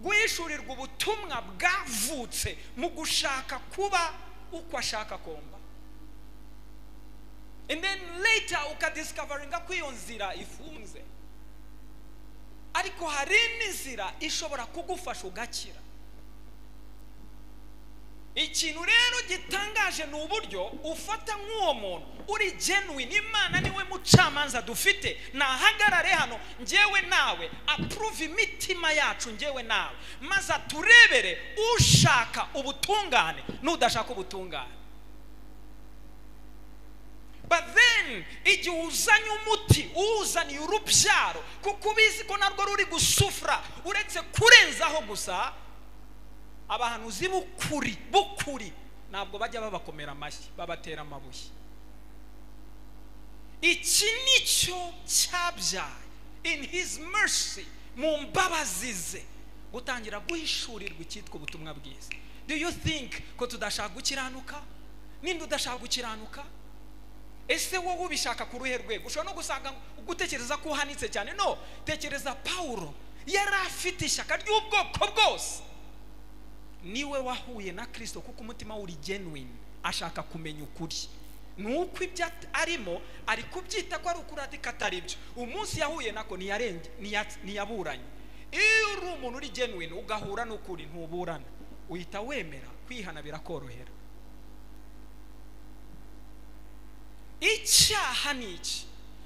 guhishurirwa ubutumwa bwavutse mu gushaka kuba uko ashaka komba and then later ukadiscoveringa ko iyo nzira ifunze ariko hari n'inzira ishobora kugufasha ugakira ikintu rero gitangaje ni uburyo ufata nk'uwo muntu uri genuine imana niwe mucamanza dufite nahagarare hano ngewe nawe approve imitima yacu ngewe nawe maze aturebere ushaka ubutungane n'udashaka ubutungane but then igihe uzanye umuti uwuzaniye urubyaro kuko ubizi ko narwo ruri gusufura uretse kurenzaho gusa abahanuzi b'ukuri b'ukuri ntabwo bajya babakomera amashyi babatera amabuye iki ni cyo cyabyaye in his mercy mu mbabazi ze gutangira guhishurirwa icyitwa ubutumwa bwiza do you think ko tudashaka gukiranuka ninde udashaka gukiranuka ese wowe ubishaka ku ruhe rwego ushobora no gusanga gutekereza ko uhanitse cyane no tekereza pawulo yari afite ishyaka ry'ubwoko bwose niwe wahuye na kirisito kuko umutima we uri genuine ashaka kumenya ukuri ni uko ibyo at- arimo ari kubyita ko ari ukuri ariko atari byo umunsi yahuye nako ntiyarenge- ntiya- ntiyaburanye iyo uri umuntu uri genuine ugahura n'ukuri ntuburana uhita wemera kwihana birakorohera icyaha ni iki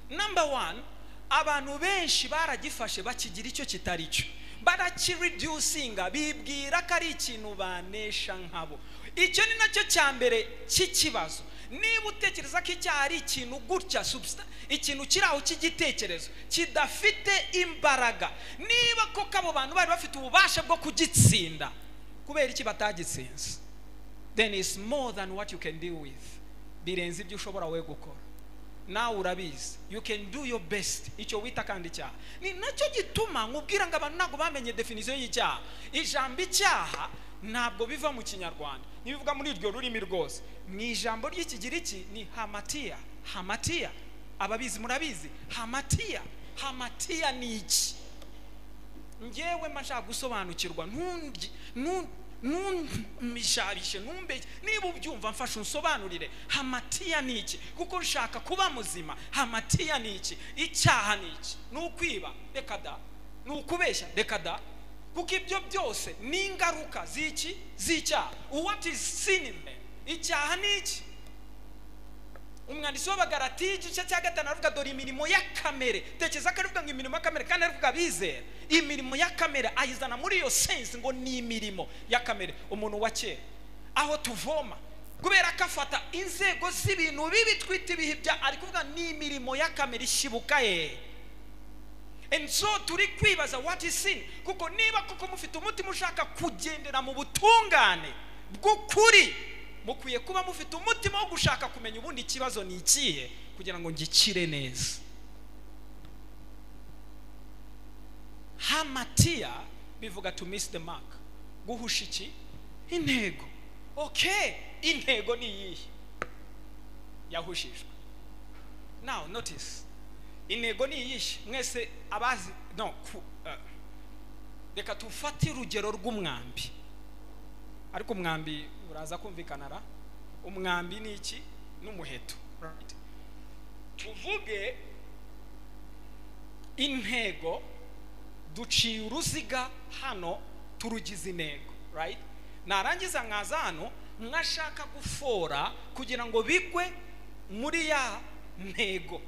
namba wani abantu benshi baragifashe bakigira icyo kitari cyo barakireducinga bibwira ko ari ikintu banesha nkabo icyo ni nacyo cya mbere cy'ikibazo niba utekereza ko icyaha ari ikintu gutya substa- ikintu kiri aho cy'igitekerezo kidafite imbaraga niba koko abo bantu bari bafite ububasha bwo kugitsinda kubera iki batagitsinze then it's more than what you can deal with birenze ibyo ushobora we gukora nawe urabizi you can do your best icyo wita kandi icyaha ni nacyo gituma nkubwira ngo abantu ntabwo bamenye definisiyo y'icyaha ijambo icyaha ntabwo biva mu kinyarwanda ntibivuga muri iryo rurimi rwose mu ijambo ry'ikigiriki ni hamatiya hamatiya ababizi murabizi hamatiya hamatiya ni iki ngewe mba nshaka gusobanukirwa ntungi- ntun- ntumishabishe ntumbeke niba ubyumva mfasha unsobanurire hamatiya ni iki kuko nshaka kuba muzima hamatiya ni iki icyaha ni iki ni ukwiba reka da ni ukubeshya reka da kuko ibyo byose ni ingaruka z'iki z'icyaha what is sin in man? icyaha ni iki umwanditsi w'abagaratiya igice cya gatanu aravuga dore imirimo ya kamere tekereza ko aravuga ngo imirimo ya kamere kandi aravuga abizera imirimo ya kamere ayizana muri iyo sensi ngo ni imirimo ya kamere umuntu wa kera aho tuvoma kubera ko afata inzego z'ibintu bibi twita ibihe bya ari kuvuga ni imirimo ya kamere ishibuka ye and so turi kwibaza what is sin kuko niba kuko mufite umutima ushaka kugendera mu butungane bw'ukuri mukwiye kuba mufite umutima wo gushaka kumenya ubundi ikibazo ni ikihe kugira ngo ngikire neza hamatiya bivuga to miss the mark guhusha iki intego okay intego ni iyihe yahushijwe now notice intego ni iyihe mwese abazi no ku, eh, reka tufate urugero rw'umwambi ariko umwambi uraza kumvikana ra umwambi ni iki n'umuheto right? tuvuge intego duciye uruziga hano turugize intego right narangiza nkaza hano nkashaka gufora kugira ngo bigwe muri ya ntego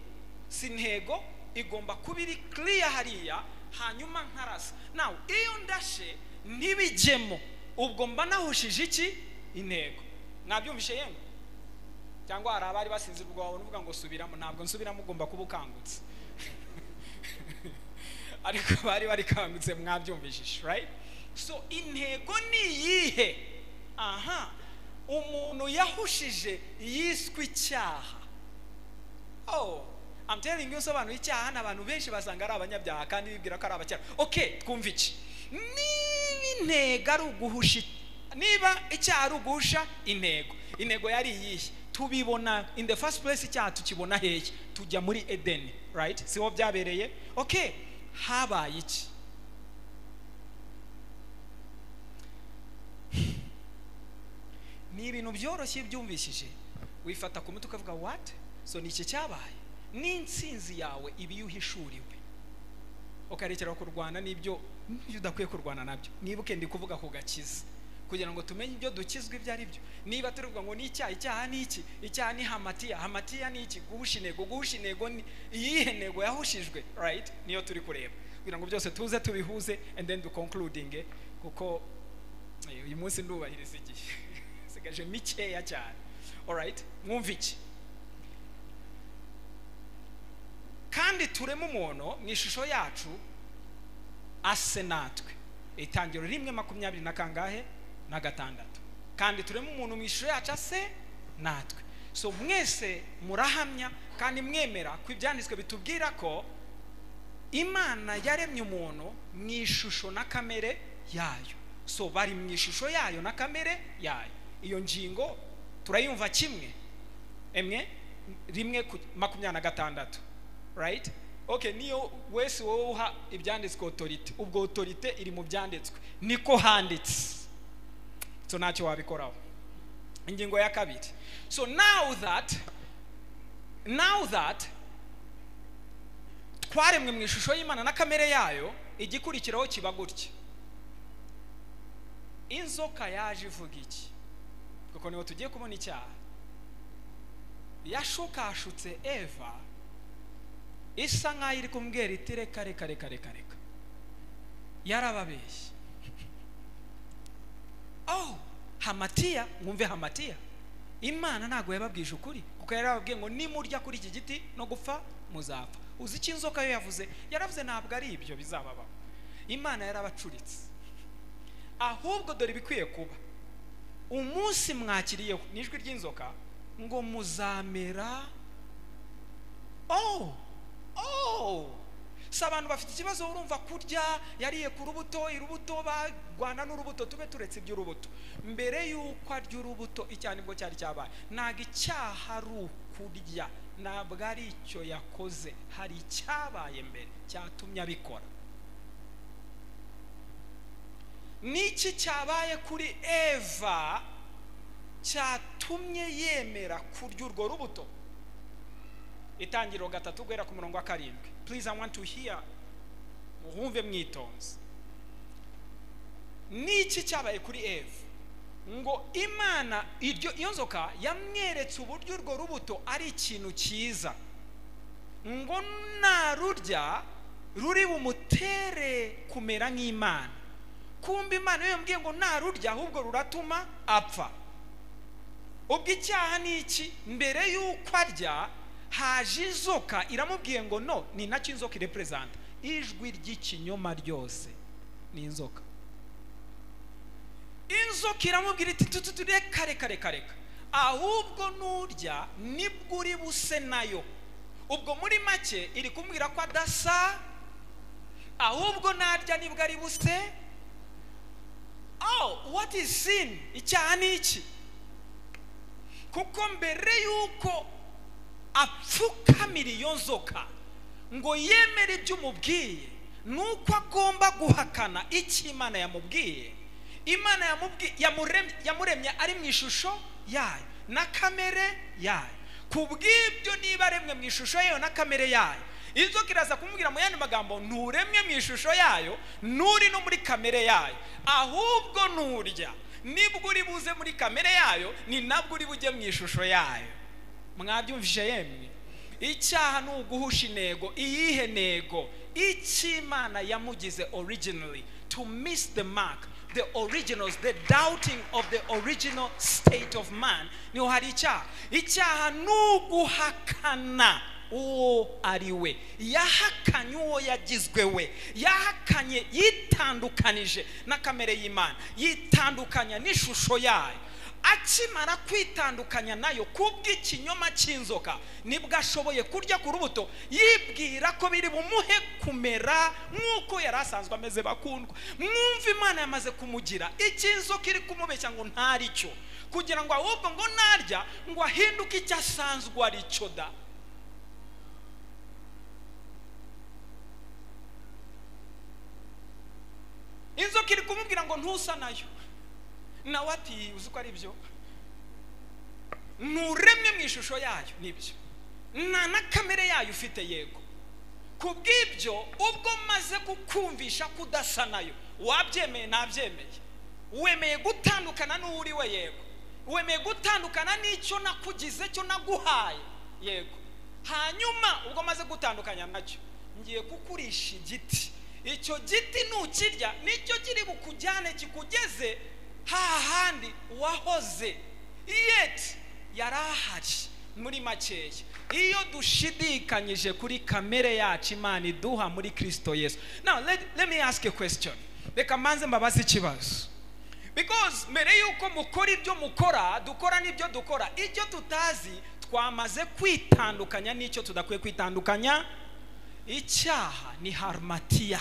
si intego igomba kuba iri kiriya hariya hanyuma nkarasa nawe iyo ndashe ntibijyemo ubwo mba nahushije iki intego mwabyumvishe yemwe cyangwa hari abari basinzirwa babona uvuga ngo subiramo ntabwo nsubiramo ugomba kuba ukangutse ariko bari barikangutse mwabyumvishije right so intego ni iyihe aha umuntu yahushije yiswe icyaha oh I'm telling you usobanura icyaha ni abantu benshi basanga ari abanyabyaha kandi bibwira ko ari abakera okay twumva iki niba intego ari uguhusha niba icyaha ari uguhusha intego intego yari iyihe tubibona in the first place icyaha tukibona hehe tujya muri edeni right siho byabereye okay habaye iki ni ibintu byoroshye byumvishije wifata ku mutwe ukavuga what so ni iki cyabaye n'insinzi yawe iba iyo uhishuriwe ukarekera kurwana n'ibyo udakwiye kurwana nabyo nibuke ndi kuvuga ku gakiza kugira ngo tumenye ibyo dukizwa ibyo ari byo niba tuvuga ngo ni icyaha icyaha ni iki icyaha ni hamatiya hamatiya ni iki guhusha intego guhusha intego ni iyihe ntego yahushijwe right niyo turi kureba kugira ngo byose tuze tubihuze and then dukonkurudinge kuko eh, uyu munsi ndubahiriza igihe sigaje mikeya cyane alright mwumva iki kandi turema umuntu mu ishusho yacu ase natwe itangiro rimwe makumyabiri na kangahe na gatandatu kandi turema umuntu mu ishusho yacu ase natwe so mwese murahamya kandi mwemera ko ibyanditswe bitubwira ko imana yaremye umuntu mu ishusho na kamere yayo so bari mu ishusho yayo na kamere yayo iyo ngingo turayumva kimwe emwe rimwe ku- makumyabiri na gatandatu right okay niyo wese wowe uha ibyanditswe otorite ubwo otorite iri mu byanditswe niko handitse so ntacyo wabikoraho ingingo ya kabiri so now that now that twaremwe mu ishusho y'imana na kamere yayo igikurikiraho kiba gutya inzoka yaje ivuga iki kuko niho tugiye kubona icyaha yashukashutse eva isa nk'aho iri kumbwira iti reka reka reka reka reka yarababeshye oh hamatiya mwumve hamatiya imana ntabwo yababwije ukuri kuko yarababwiye ngo nimurya kuri iki giti no gupfa muzapfa uzi icyo inzoka yo yavuze yaravuze ntabwo ari ibyo bizababaho imana yarabacuritse ahubwo dore ibikwiye kuba umunsi mwakiriyeho ni ijwi ry'inzoka ngo muzamera oh oh si abantu bafite ikibazo urumva kurya yariye ku rubuto urubuto barwana n'urubuto tube turetse iby'urubuto mbere y'uko arya urubuto icyo ari nibwo cyari cyabaye ntabwo icyaha ari ukurya ntabwo ari icyo yakoze hari icyabaye mbere cyatumye abikora niki cyabaye kuri eva cyatumye yemera kurya urwo rubuto itangiriro gatatu guhera ku murongo wa karindwi please i want to hear muhumve mwitonze niki cyabaye kuri eva ngo imana iryo iyo nzoka yamweretse uburyo urwo rubuto ari ikintu cyiza ngo narurya ruri bumutere kumera nk'imana kumbe imana iyo yambwiye ngo narurya ahubwo ruratuma apfa ubwo icyaha ni iki mbere y'uko arya haje inzoka iramubwiye ngo no ni nacyo inzoka ireperezanta ijwi ry'ikinyoma ryose ni inzoka inzoka iramubwira iti tutu tu, reka reka reka reka ahubwo nurya nibwo uri buse nayo ubwo muri make iri kumbwira ko adasa ahubwo narya nibwo ari buse oh what is sin icyaha ni iki kuko mbere y'uko apfukamira iyo nzoka ngo yemere ibyo umubwiye nuko agomba guhakana icyo imana yamubwiye imana yamubwi- yamuremye- yamuremye ari mu ishusho yayo na kamere yayo ku bw'ibyo niba aremwe mu ishusho yayo na kamere yayo inzoka iraza kumubwira mu yandi magambo nturemwe mu ishusho yayo nturi no muri kamere yayo ahubwo nturya nibwo uri buze muri kamere yayo ni nabwo uri bujye mu ishusho yayo mwabyumvise yemwe icyaha ni uguhusha intego iyihe ntego icy'imana yamugize originally to miss the mark the originals the doubting of the original state of man niho hari icyaha icyaha ni uguhakana uwo ari we yahakanye uwo yagizwe we yahakanye yitandukanije na kamere y'imana yitandukanya n'ishusho yayo akimara kwitandukanya nayo kubw'ikinyoma cy'inzoka nibwo ashoboye kurya ku rubuto yibwira ko biri bumuhe kumera nk'uko yari asanzwe ameze bakundwa mwumva imana yamaze kumugira icy'inzoka iri kumubeshya ngo ntari cyo kugira ngo ahubwo ngo narya ngo ahinduke icyo asanzwe ari cyo da inzoka iri kumubwira ngo ntusa nayo nawe ati uzi ko ari byo nturemwe mu ishusho yayo nibyo nta na kamere yayo ufite yego ku bw'ibyo ubwo maze kukumvisha ko udasa nayo wabyemeye ntabyemeye wemeye gutandukana n'uwo uri we yego wemeye gutandukana n'icyo nakugize cyo naguhaye yego hanyuma ubwo maze gutandukanya nacyo ngiye kukurisha igiti icyo giti nukirya nicyo kiri bukujyane kikugeze hahandi wahoze yeti yari ahari muri makeya iyo dushidikanyije kuri kamere yacu imana iduha muri kirisito yesu now let, let me ask a question reka mbanze mbabaze ikibazo because mbere y'uko mukora ibyo mukora dukora n'ibyo dukora ibyo tutazi twamaze kwitandukanya n'icyo tudakwiye kwitandukanya icyaha ni harumatiya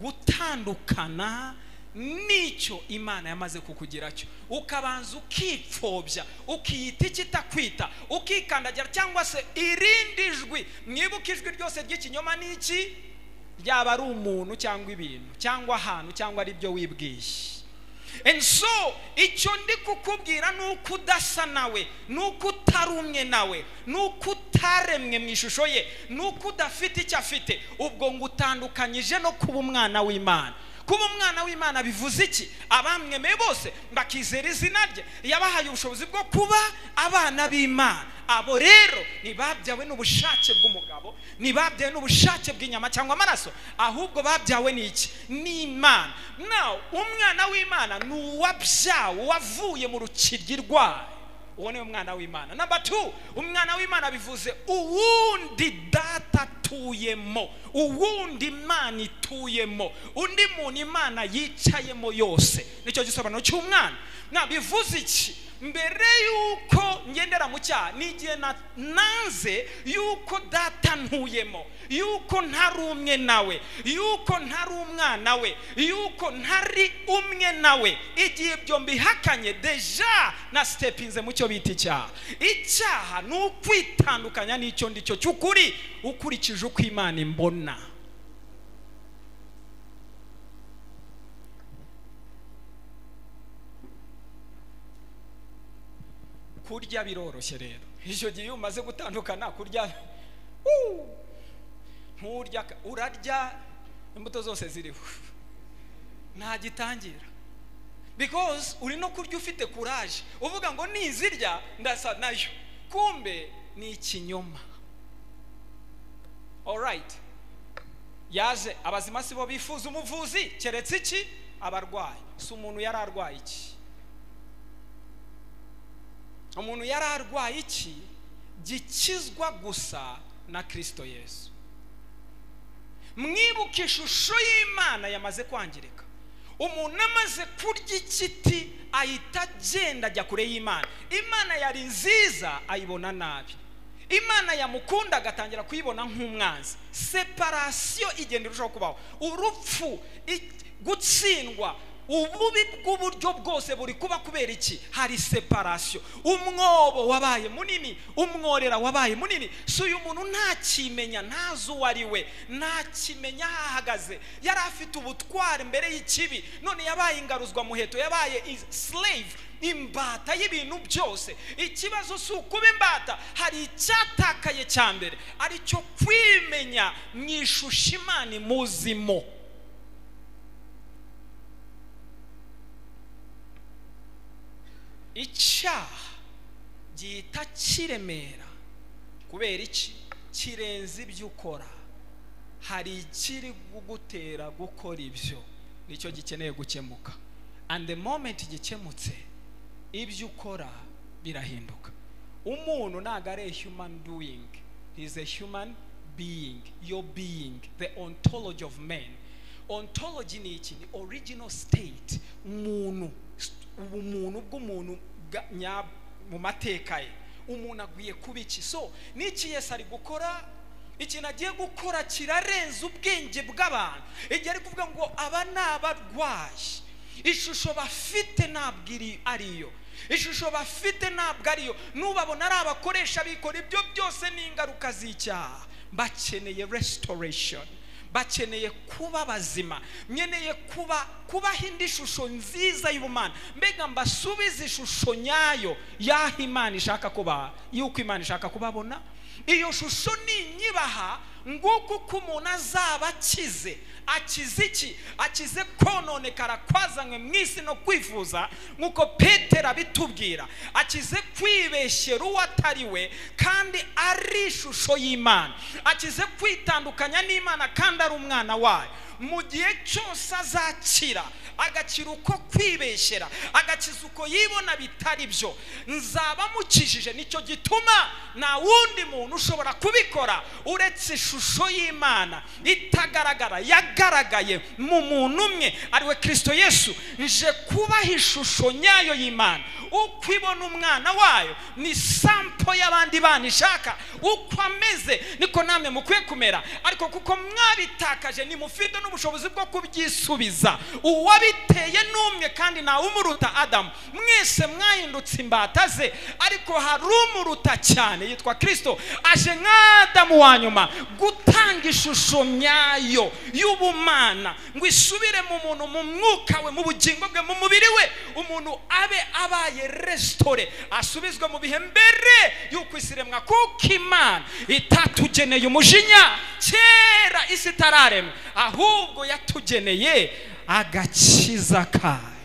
gutandukana nicyo imana yamaze kukugira cyo ukabanza ukipfobya ukiyita ikitakwita ukikandagira cyangwa se irindi jwi mwibuke ijwi ryose ry'ikinyoma ni iki ryaba ari umuntu cyangwa ibintu cyangwa ahantu cyangwa ari byo wibwiye And so icyo ndi kukubwira ni uko udasa nawe ni uko utari umwe nawe ni uko utaremwe mu ishusho ye ni uko udafite icyo afite ubwo ngo utandukanyije no kuba umwana w'imana kuba umwana w'imana bivuze iki abamwemeye bose bakizera izina rye yabahaye ubushobozi bwo kuba abana b'imana abo rero ntibabyawe n'ubushake bw'umugabo ntibabyawe n'ubushake bw'inyama cyangwa amaraso ahubwo babyawe ni iki ni imana nawe umwana w'imana ni uwabyawe uwavuye mu rukiryi rwayo uwo niwe mwana w'imana namba tu umwana w'imana bivuze uwundi data atuyemo uwundi imana ituyemo undi muntu imana yicayemo yose nicyo gisobanuro cy'umwana ntabwo bivuze iki mbere y'uko ngendera mu cyaha ni igihe nanze y'uko data ntuyemo y'uko ntari umwe nawe y'uko ntari umwana we y'uko ntari umwe nawe igihe ibyo mbihakanye deja na sitepinze mu cyo bita icyaha icyaha ni ukwitandukanya n'icyo ndi cyo cy'ukuri ukurikije uko imana imbona kurya biroroshye rero icyo gihe iyo umaze gutandukana kurya nturya urarya imbuto zose ziriho nta gitangira because uri no kurya ufite kuraje uvuga ngo nizirya ndasa nayo kumbe ni ikinyoma alright yaje abazima si bo bifuza umuvuzi keretse iki abarwayi si umuntu yari arwaye iki umuntu yari arwaye iki gikizwa gusa na kirisito yesu mwibuke ishusho y'imana yamaze kwangirika umuntu amaze kurya ikiti ahita agenda ajya kure y'imana imana yari nziza ayibona nabi imana yamukunda agatangira kuyibona nk'umwanzi separasiyo igenda irushaho kubaho urupfu gutsindwa ububi bw'uburyo bwose buri kuba kubera iki hari separasiyo umwobo wabaye munini umworera wabaye munini si uyu muntu ntakimenya ntazi uwo ari we ntakimenya aho ahagaze yari afite ubutware mbere y'ikibi none yabaye ingaruzwa muheto yabaye slave imbata y'ibintu byose ikibazo si ukuba imbata hari icyatakaye cya mbere aricyo kwimenya mu ishusho imana imuzimo icyaha gihita kiremera kubera iki kirenze ibyo ukora hari ikiri kugutera gukora ibyo nicyo gikeneye gukemuka and the moment gikemutse ibyo ukora birahinduka umuntu ntabwo ari human doing is a human being your being the ontology of man ontology ni iki ni original state umuntu st- ubumuntu bw'umuntu bwa- nya- mu mateka ye umuntu agwiye kuba iki so n'iki yesu ari gukora ikintu agiye gukora kirarenze ubwenge bw'abantu igihe ari kuvuga ngo aba ni abarwayi ishusho bafite ntabwo iri ariyo ishusho bafite ntabwo ariyo n'ubabona ari abakoresha bikora ibyo byose ni ingaruka z'icyaha bakeneye restoration bakeneye kuba bazima nkeneye kuba kubaha indi shusho nziza y'ubumana mbega mbasubize ishusho nyayo y'aho imana ishaka kubaha y'uko imana ishaka kubabona iyo shusho ninyibaha nguko uko umuntu azaba akize akize iki akize kononekara kwazanywe mu isi no kwifuza nk'uko petero abitubwira akize kwibeshyera uwo atari we kandi ari ishusho y'imana akize kwitandukanya n'imana kandi ari umwana wayo mu gihe cyose azakira agakira uko kwibeshyera agakiza uko yibona bitari byo nzaba mukijije nicyo gituma nta wundi muntu ushobora kubikora uretse ishusho y'imana itagaragara yagaragaye mu muntu umwe ariwe kirisito yesu nje kubaha ishusho nyayo y'imana uko ibona umwana wayo ni sampo y'abandi bana ishaka uko ameze niko namwe mukwiye kumera ariko kuko mwabitakaje nimufite n'ubushobozi bwo kubyisubiza uwabiteye n'umwe kandi ntawe umuruta adamu mwese mwahindutse imbata ze ariko hari umuruta cyane yitwa kirisito aje nk'adamu wa nyuma gutanga ishusho nyayo y'ubumana ngo isubire mu muntu mu mwuka we mu bugingo bwe mu mubiri we umuntu abe abaye resitore asubizwe mu bihe mbere y'uko isi iremwa kuko imana itatugeneye umujinya kera isi itararemwa ahubwo yatugeneye agakiza kayo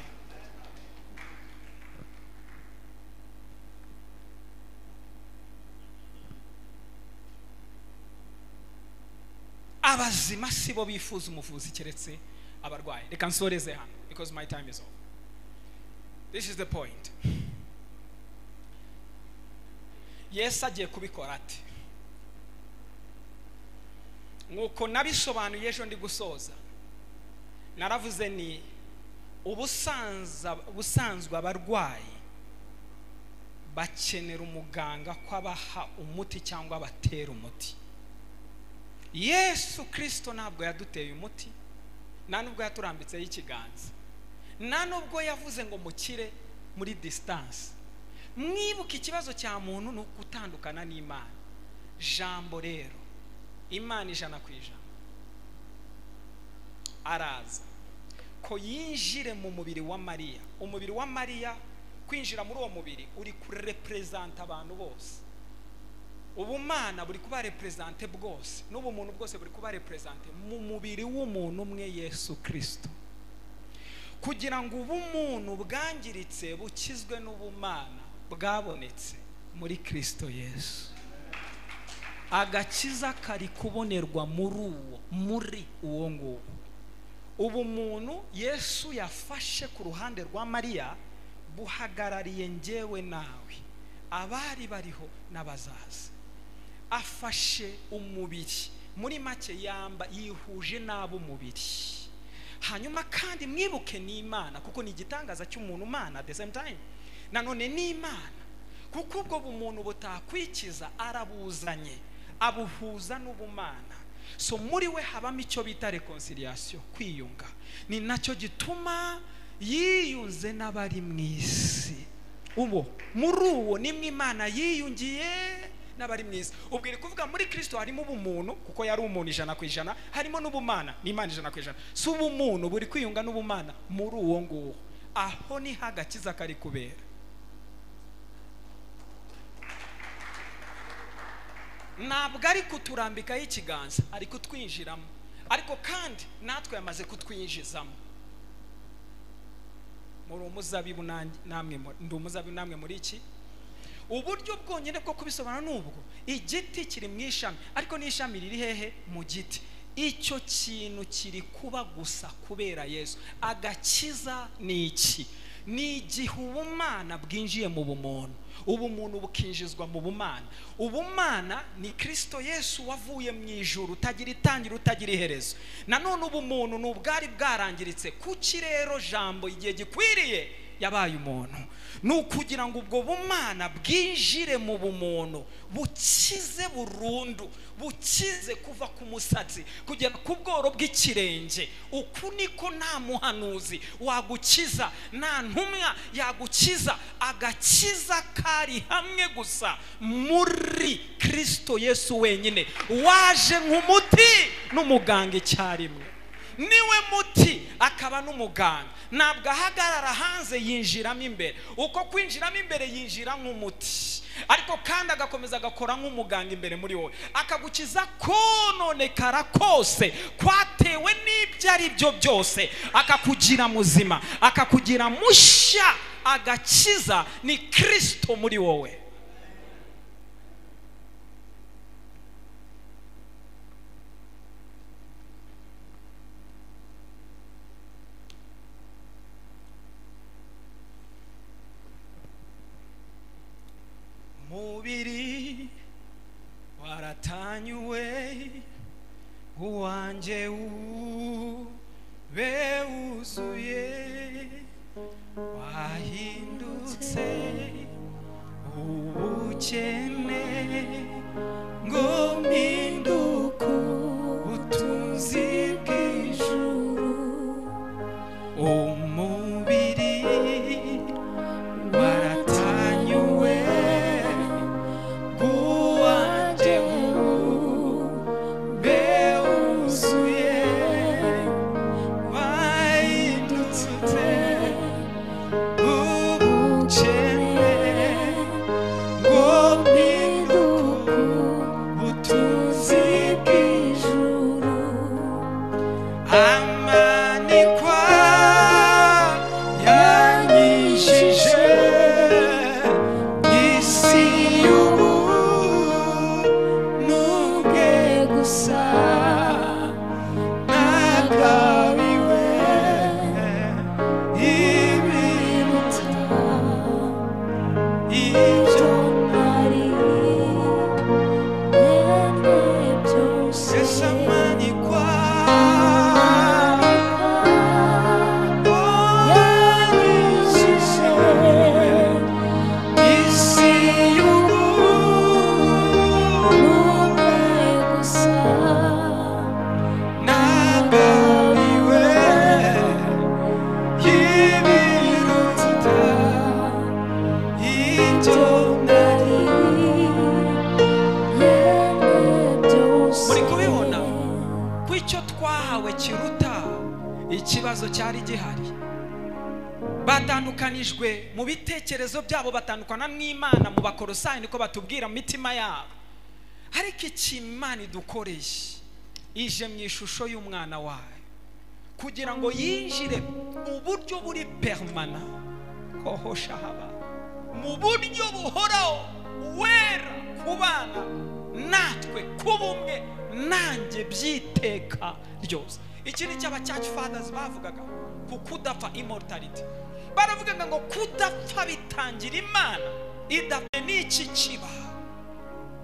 abazima si bo bifuza umuvuzi keretse abarwayi reka nsoreze hano because my time is over this is the point yesu agiye kubikora ate nk'uko nabisobanuye ejo ndi gusoza naravuze ni ubusanza ubusanzwe abarwayi bakenera umuganga ko abaha umuti cyangwa abatera umuti yesu kirisito ntabwo yaduteye umuti nta nubwo yaturambitseho ikiganza nta nubwo yavuze ngo mukire muri disitansi mwibuke ikibazo cya muntu ni ugutandukana n'imana jambo rero imana ijana ku ijana araza ko yinjire mu mubiri wa mariya umubiri wa mariya kwinjira muri uwo mubiri uri kureperezanta abantu bose ubumana buri kuba reperezante bwose n'ubumuntu bwose buri kuba reperezante mu mubiri w'umuntu umwe yesu kirisito kugira ngo ubumuntu bwangiritse bukizwe n'ubumana bwabonetse muri kirisito yesu agakiza kari kubonerwa muri uwo muri uwo nguwo ubumuntu yesu yafashe ku ruhande rwa mariya buhagarariye njyewe nawe abari bariho n'abazaza afashe umubiri muri make yamba yihuje n'ab'umubiri hanyuma kandi mwibuke n'imana kuko ni igitangaza cy'umuntu umana at the same time nanone n'imana kuko ubwo bumuntu butakwikiza arabuzanye abuhuza n'ubumana so muri we habamo icyo bita reconciliation kwiyunga ni nacyo gituma yiyunze n'abari mu isi ubu muri uwo nimwe imana yiyungiye n'abari mu isi ubwo iri kuvuga muri kirisito harimo ubumuntu kuko yari umuntu ijana ku ijana harimo n'ubumana n'imana ijana ku ijana si ubumuntu buri kwiyunga n'ubumana muri uwo nguwo aho niho agakiza kari kubera ntabwo ari kuturambikaho ikiganza ari kutwinjiramo ariko kandi natwe yamaze kutwinjizamo muri umuzabibu nanjye- namwe mu- ndi umuzabibu namwe muri iki uburyo bwonyine bwo kubisobanura ni ubwo igiti kiri mu ishami ariko n'ishami riri hehe mu giti icyo kintu kiri kuba gusa kubera yesu agakiza ni iki ni igihe ubumana bwinjiye mu bumuntu ubumuntu bukinjizwa mu bumana ubumana ni kirisito yesu wavuye mu ijuru utagira itangira utagira iherezo nanone ubumuntu ni ubwari bwarangiritse kuki rero jambo igihe gikwiriye yabaye umuntu ni ukugira ngo ubwo bumana bwinjire mu bumuntu bukize burundu bukize kuva ku musatsi kugera ku bworo bw'ikirenge uku niko nta muhanuzi wagukiza nta ntumwa yagukiza agakiza kari hamwe gusa muri kirisito yesu wenyine waje nk'umuti n'umuganga icyarimwe niwe muti akaba n'umuganga ntabwo ahagarara hanze yinjiramo imbere uko kwinjiramo imbere yinjira nk'umuti ariko kandi agakomeza agakora nk'umuganga imbere muri wowe akagukiza kononekara kose kwatewe n'ibyo ari byo byose akakugira muzima akakugira mushya agakiza ni kirisito muri wowe umubiri waratanyuwe uwanjye ube wuzuye wahindutse ubukene ngo mpinduke ubutunzi bw'ijuru umubiri waratanyuwe uwanjye ube wuzuye wahindutse ubukene ngo mpinduke ubutunzi bw'ijuru amanikwa yanyishije isi y'ubu n'ubwe gusa nagabiwe ibiruta ibyo ese amanikwa isi y'ubu nagabiwe y'ibiruta ibyo nari muri kubibona ko icyo twahawe kiruta ikibazo cyari gihari batandukanijwe mu bitekerezo byabo batandukana n'imana mu bakorosayi niko batubwira mu mitima yabo ariko iki imana idukoreye ije mu ishusho y'umwana wayo kugira ngo yinjire mu buryo buri permana hohosha haba mu buryo buhoraho wera ku bana natwe ku bumwe nanjye by'iteka ryose iki ni cyaba church fathers bavugaga ku kudapfa immortality baravugaga ngo kudapfa bitangira imana idapfa ni iki kiba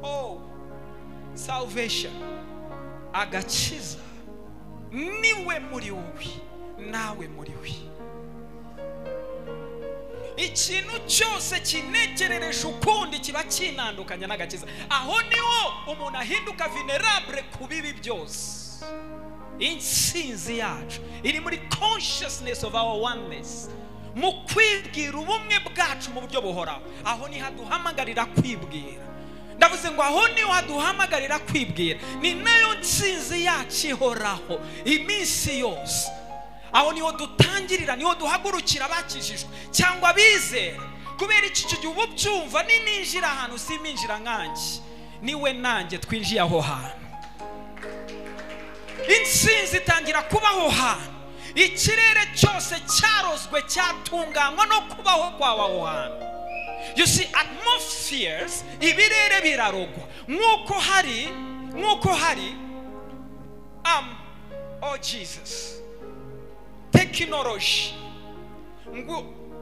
oh salvation agakiza niwe muri wowe nawe muri we ikintu cyose kinegerereje ukundi kiba kinandukanya n'agakiza aho niho umuntu ahinduka venerable ku bibi byose intsinzi yacu iri muri consciousness of our oneness mu kwibwira ubumwe bwacu mu buryo buhoraho aho niho aduhamagarira kwibwira ndavuze ngo aho niho haduhamagarira kwibwira ni nayo nsinzi yacu ihoraho iminsi yose aho niho dutangirira niho duhagurukira abakijijwe cyangwa abizera kubera iki icyo gihe uba ubyumva ni ninjira ahantu siminjira nkanjye niwe nanjye twinjiye aho hantu insinzi itangira kubaho hantu ikirere cyose cyarozwe cyatunganywa no kubaho kwawe aho hantu you see atmospheres ibirere birarogwa nk'uko hari nk'uko hari um, oh jesus tekinoloji ngo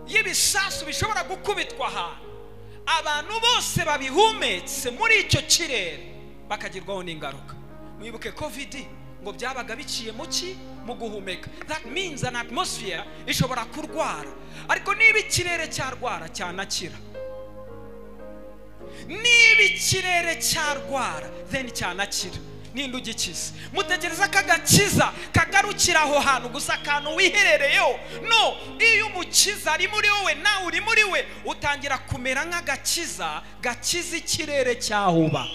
y'ibisasu bishobora gukubitwa ahantu abantu bose babihumetse muri icyo kirere bakagirwaho n'ingaruka mwibuke kovidi ngo byabaga biciye mu ki mu guhumeka that means an atmosphere ishobora kurwara ariko niba ikirere cyarwara cyanakira niba ikirere cyarwara then cyanakira ninde ugikiza mutekereza ko agakiza kagarukira aho hantu gusa akantu wiherereyeho no iyo umukiza ari muri wowe nawe uri muri we utangira kumera nk'agakiza gakiza ikirere cyahuba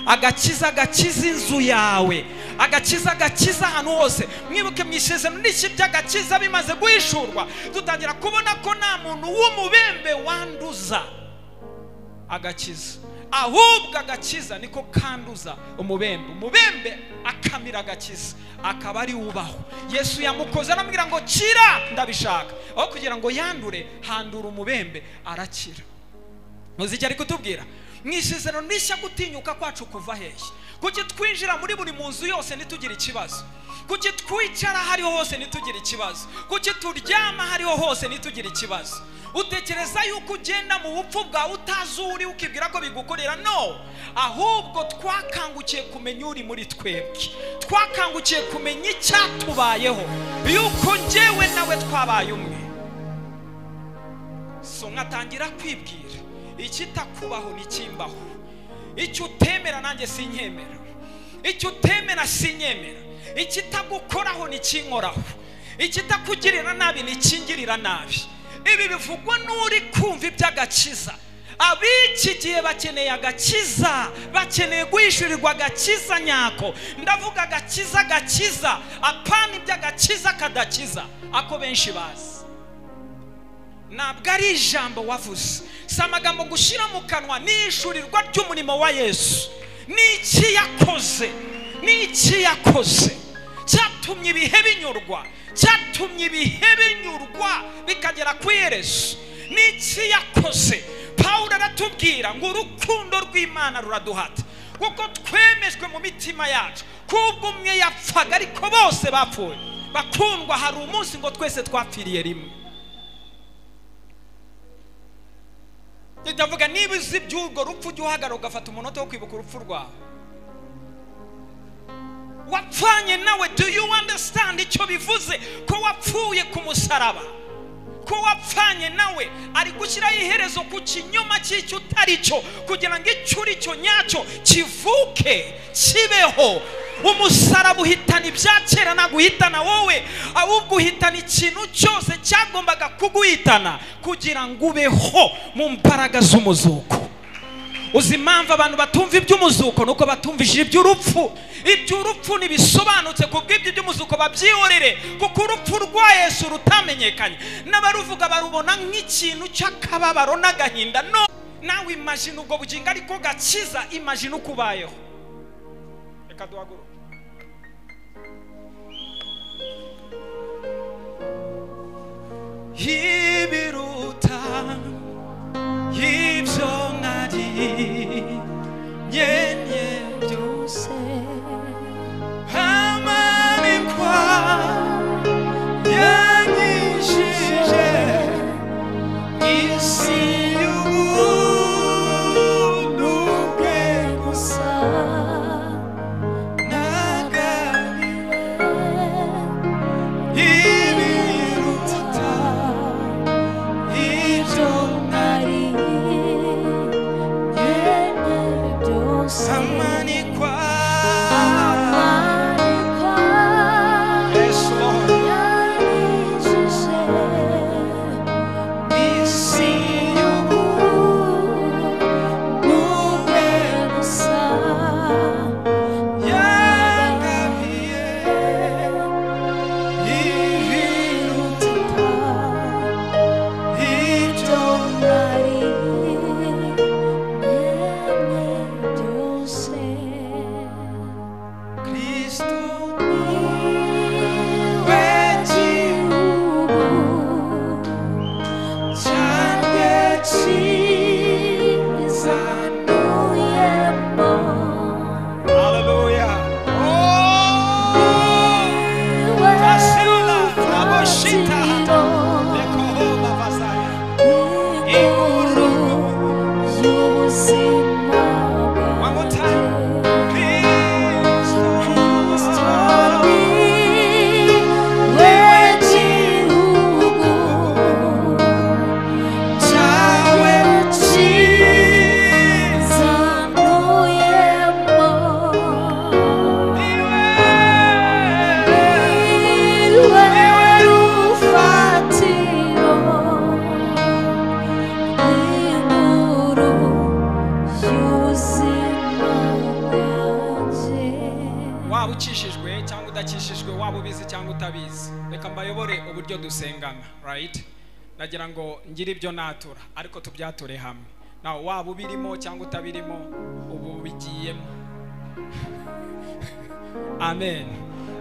agakiza gakiza inzu yawe agakiza gakiza ahantu hose mwibuke mu isezerano n'iki by'agakiza bimaze guhishurwa dutangira kubona ko nta muntu w'umubembe wanduza agakiza ahubwo agakiza niko kanduza umubembe umubembe akamira agakiza akaba ari ubaho yesu yamukoze aramubwira ngo kira ndabishaka aho kugira ngo yandure handura umubembe arakira muziki ari kutubwira mu isezerano rishya gutinyuka kwacu kuva hehe kuki twinjira muri buri munzu yose ntitugire ikibazo kuki twicara ahariho hose ntitugire ikibazo kuki turyama ahariho hose ntitugire ikibazo utekereza yuko ugenda mu bupfu bwawe utazi uwo uri ukibwira ko bigukorera no ahubwo twakangukiye kumenya uri muri twebwe twakangukiye kumenya icyatubayeho yuko ngewe nawe twabaye umwe so nkatangira kwibwira ikitakubaho ntikimbaho icyo utemera nanjye sinyemera icyo utemera sinyemera ikitagukoraho nikinkoraho ikitakugirira nabi nikingirira nabi ibi bivugwa n'uri kumva iby'agakiza ab'iki gihe bakeneye agakiza bakeneye guhishurirwa agakiza nyako ndavuga agakiza gakiza apana iby'agakiza kadakiza ako benshi bazi ntabwo ari ijambo wavuze si amagambo gushyira mu kanwa n'ishurirwa ry'umurimo wa yesu n'iki yakoze n'iki yakoze cyatumye ibihe binyurwa cyatumye ibihe binyurwa bikagera ku iherezo n'iki yakoze pawulo aratubwira ngo urukundo rw'imana ruraduhata kuko twemejwe mu mitima yacu kubwo umwe yapfaga ariko bose bapfuye bakundwa hari umunsi ngo twese twapfiriye rimwe ndavuga niba uzi iby'urwo rupfu ujya uhagarara ugafata umunota wo kwibuka urupfu rwawe wapfanye nawe do you understand icyo bivuze ko wapfuye ku musaraba ko wapfanye nawe ari gushyiraho iherezo ku kinyoma cy'icyo utari cyo kugira ngo icyo uri cyo nyacyo kivuke kibeho umusaraba uhitana ibya kera naguhitana wowe ahubwo uhitana ikintu cyose cyagombaga kuguhitana kugira ngo ubeho mu mbaraga z'umuzuko uzi impamvu abantu batumva iby'umuzuko ni uko batumvishije iby'urupfu iby'urupfu ntibisobanutse ku bw'ibyo by'umuzuko babyihorere kuko urupfu rwa yesu rutamenyekanye n'abaruvuga barubona nk'ikintu cy'akababaro n'agahinda no nawe imajina ubwo bugingo ariko gakiza imajina uko ubayeho reka duhaguruke ibiruta ibyo nariye byose amanikwa yanyishije isi y'ubuntu bwe gusa nagabiwe ibiruta ibyo amanikwa Yes, Lord. isi y'ubuntu yangabiye ibiruta ibyo Yeah. ukishijwe cyangwa udakishijwe waba ubizi cyangwa utabizi reka mbayobore uburyo dusengana rayiti nagira ngo ngire ibyo natura ariko tubyature hamwe nawe waba ubirimo cyangwa utabirimo ubu ubigiyemo amen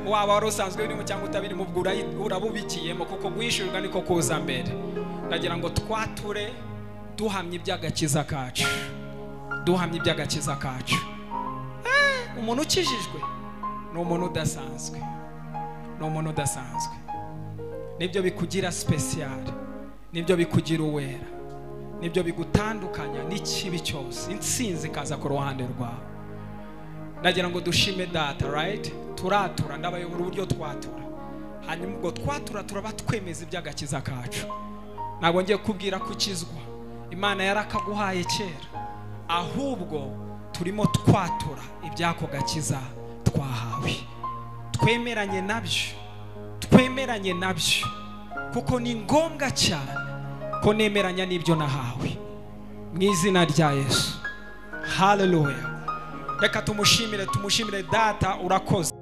waba wari usanzwe urimo cyangwa utabirimo ubwo urayi- urabubikiyemo kuko guhishurwa niko kuza mbere ndagira ngo twature duhamye iby'agakiza kacu duhamye iby'agakiza kacu Eh, umuntu ukijijwe ni umuntu udasanzwe ni umuntu udasanzwe nibyo bikugira sipesiyare nibyo bikugira uwera nibyo bigutandukanya n'ikibi cyose insinzi ikaza ku ruhande rwawe nagira ngo dushime data rayiti turatura ndabayobora uburyo twatura hanyuma ubwo twatura turaba twemeza iby'agakiza kacu ntabwo ngiye kubwira ko ukizwa imana yarakaguhaye kera ahubwo turimo twatura iby'ako gakiza twahawe twemeranye nabyo twemeranye nabyo kuko ni ngombwa cyane ko nemeranya n'ibyo nahawe mu izina rya yesu haleluya reka tumushimire tumushimire data urakoze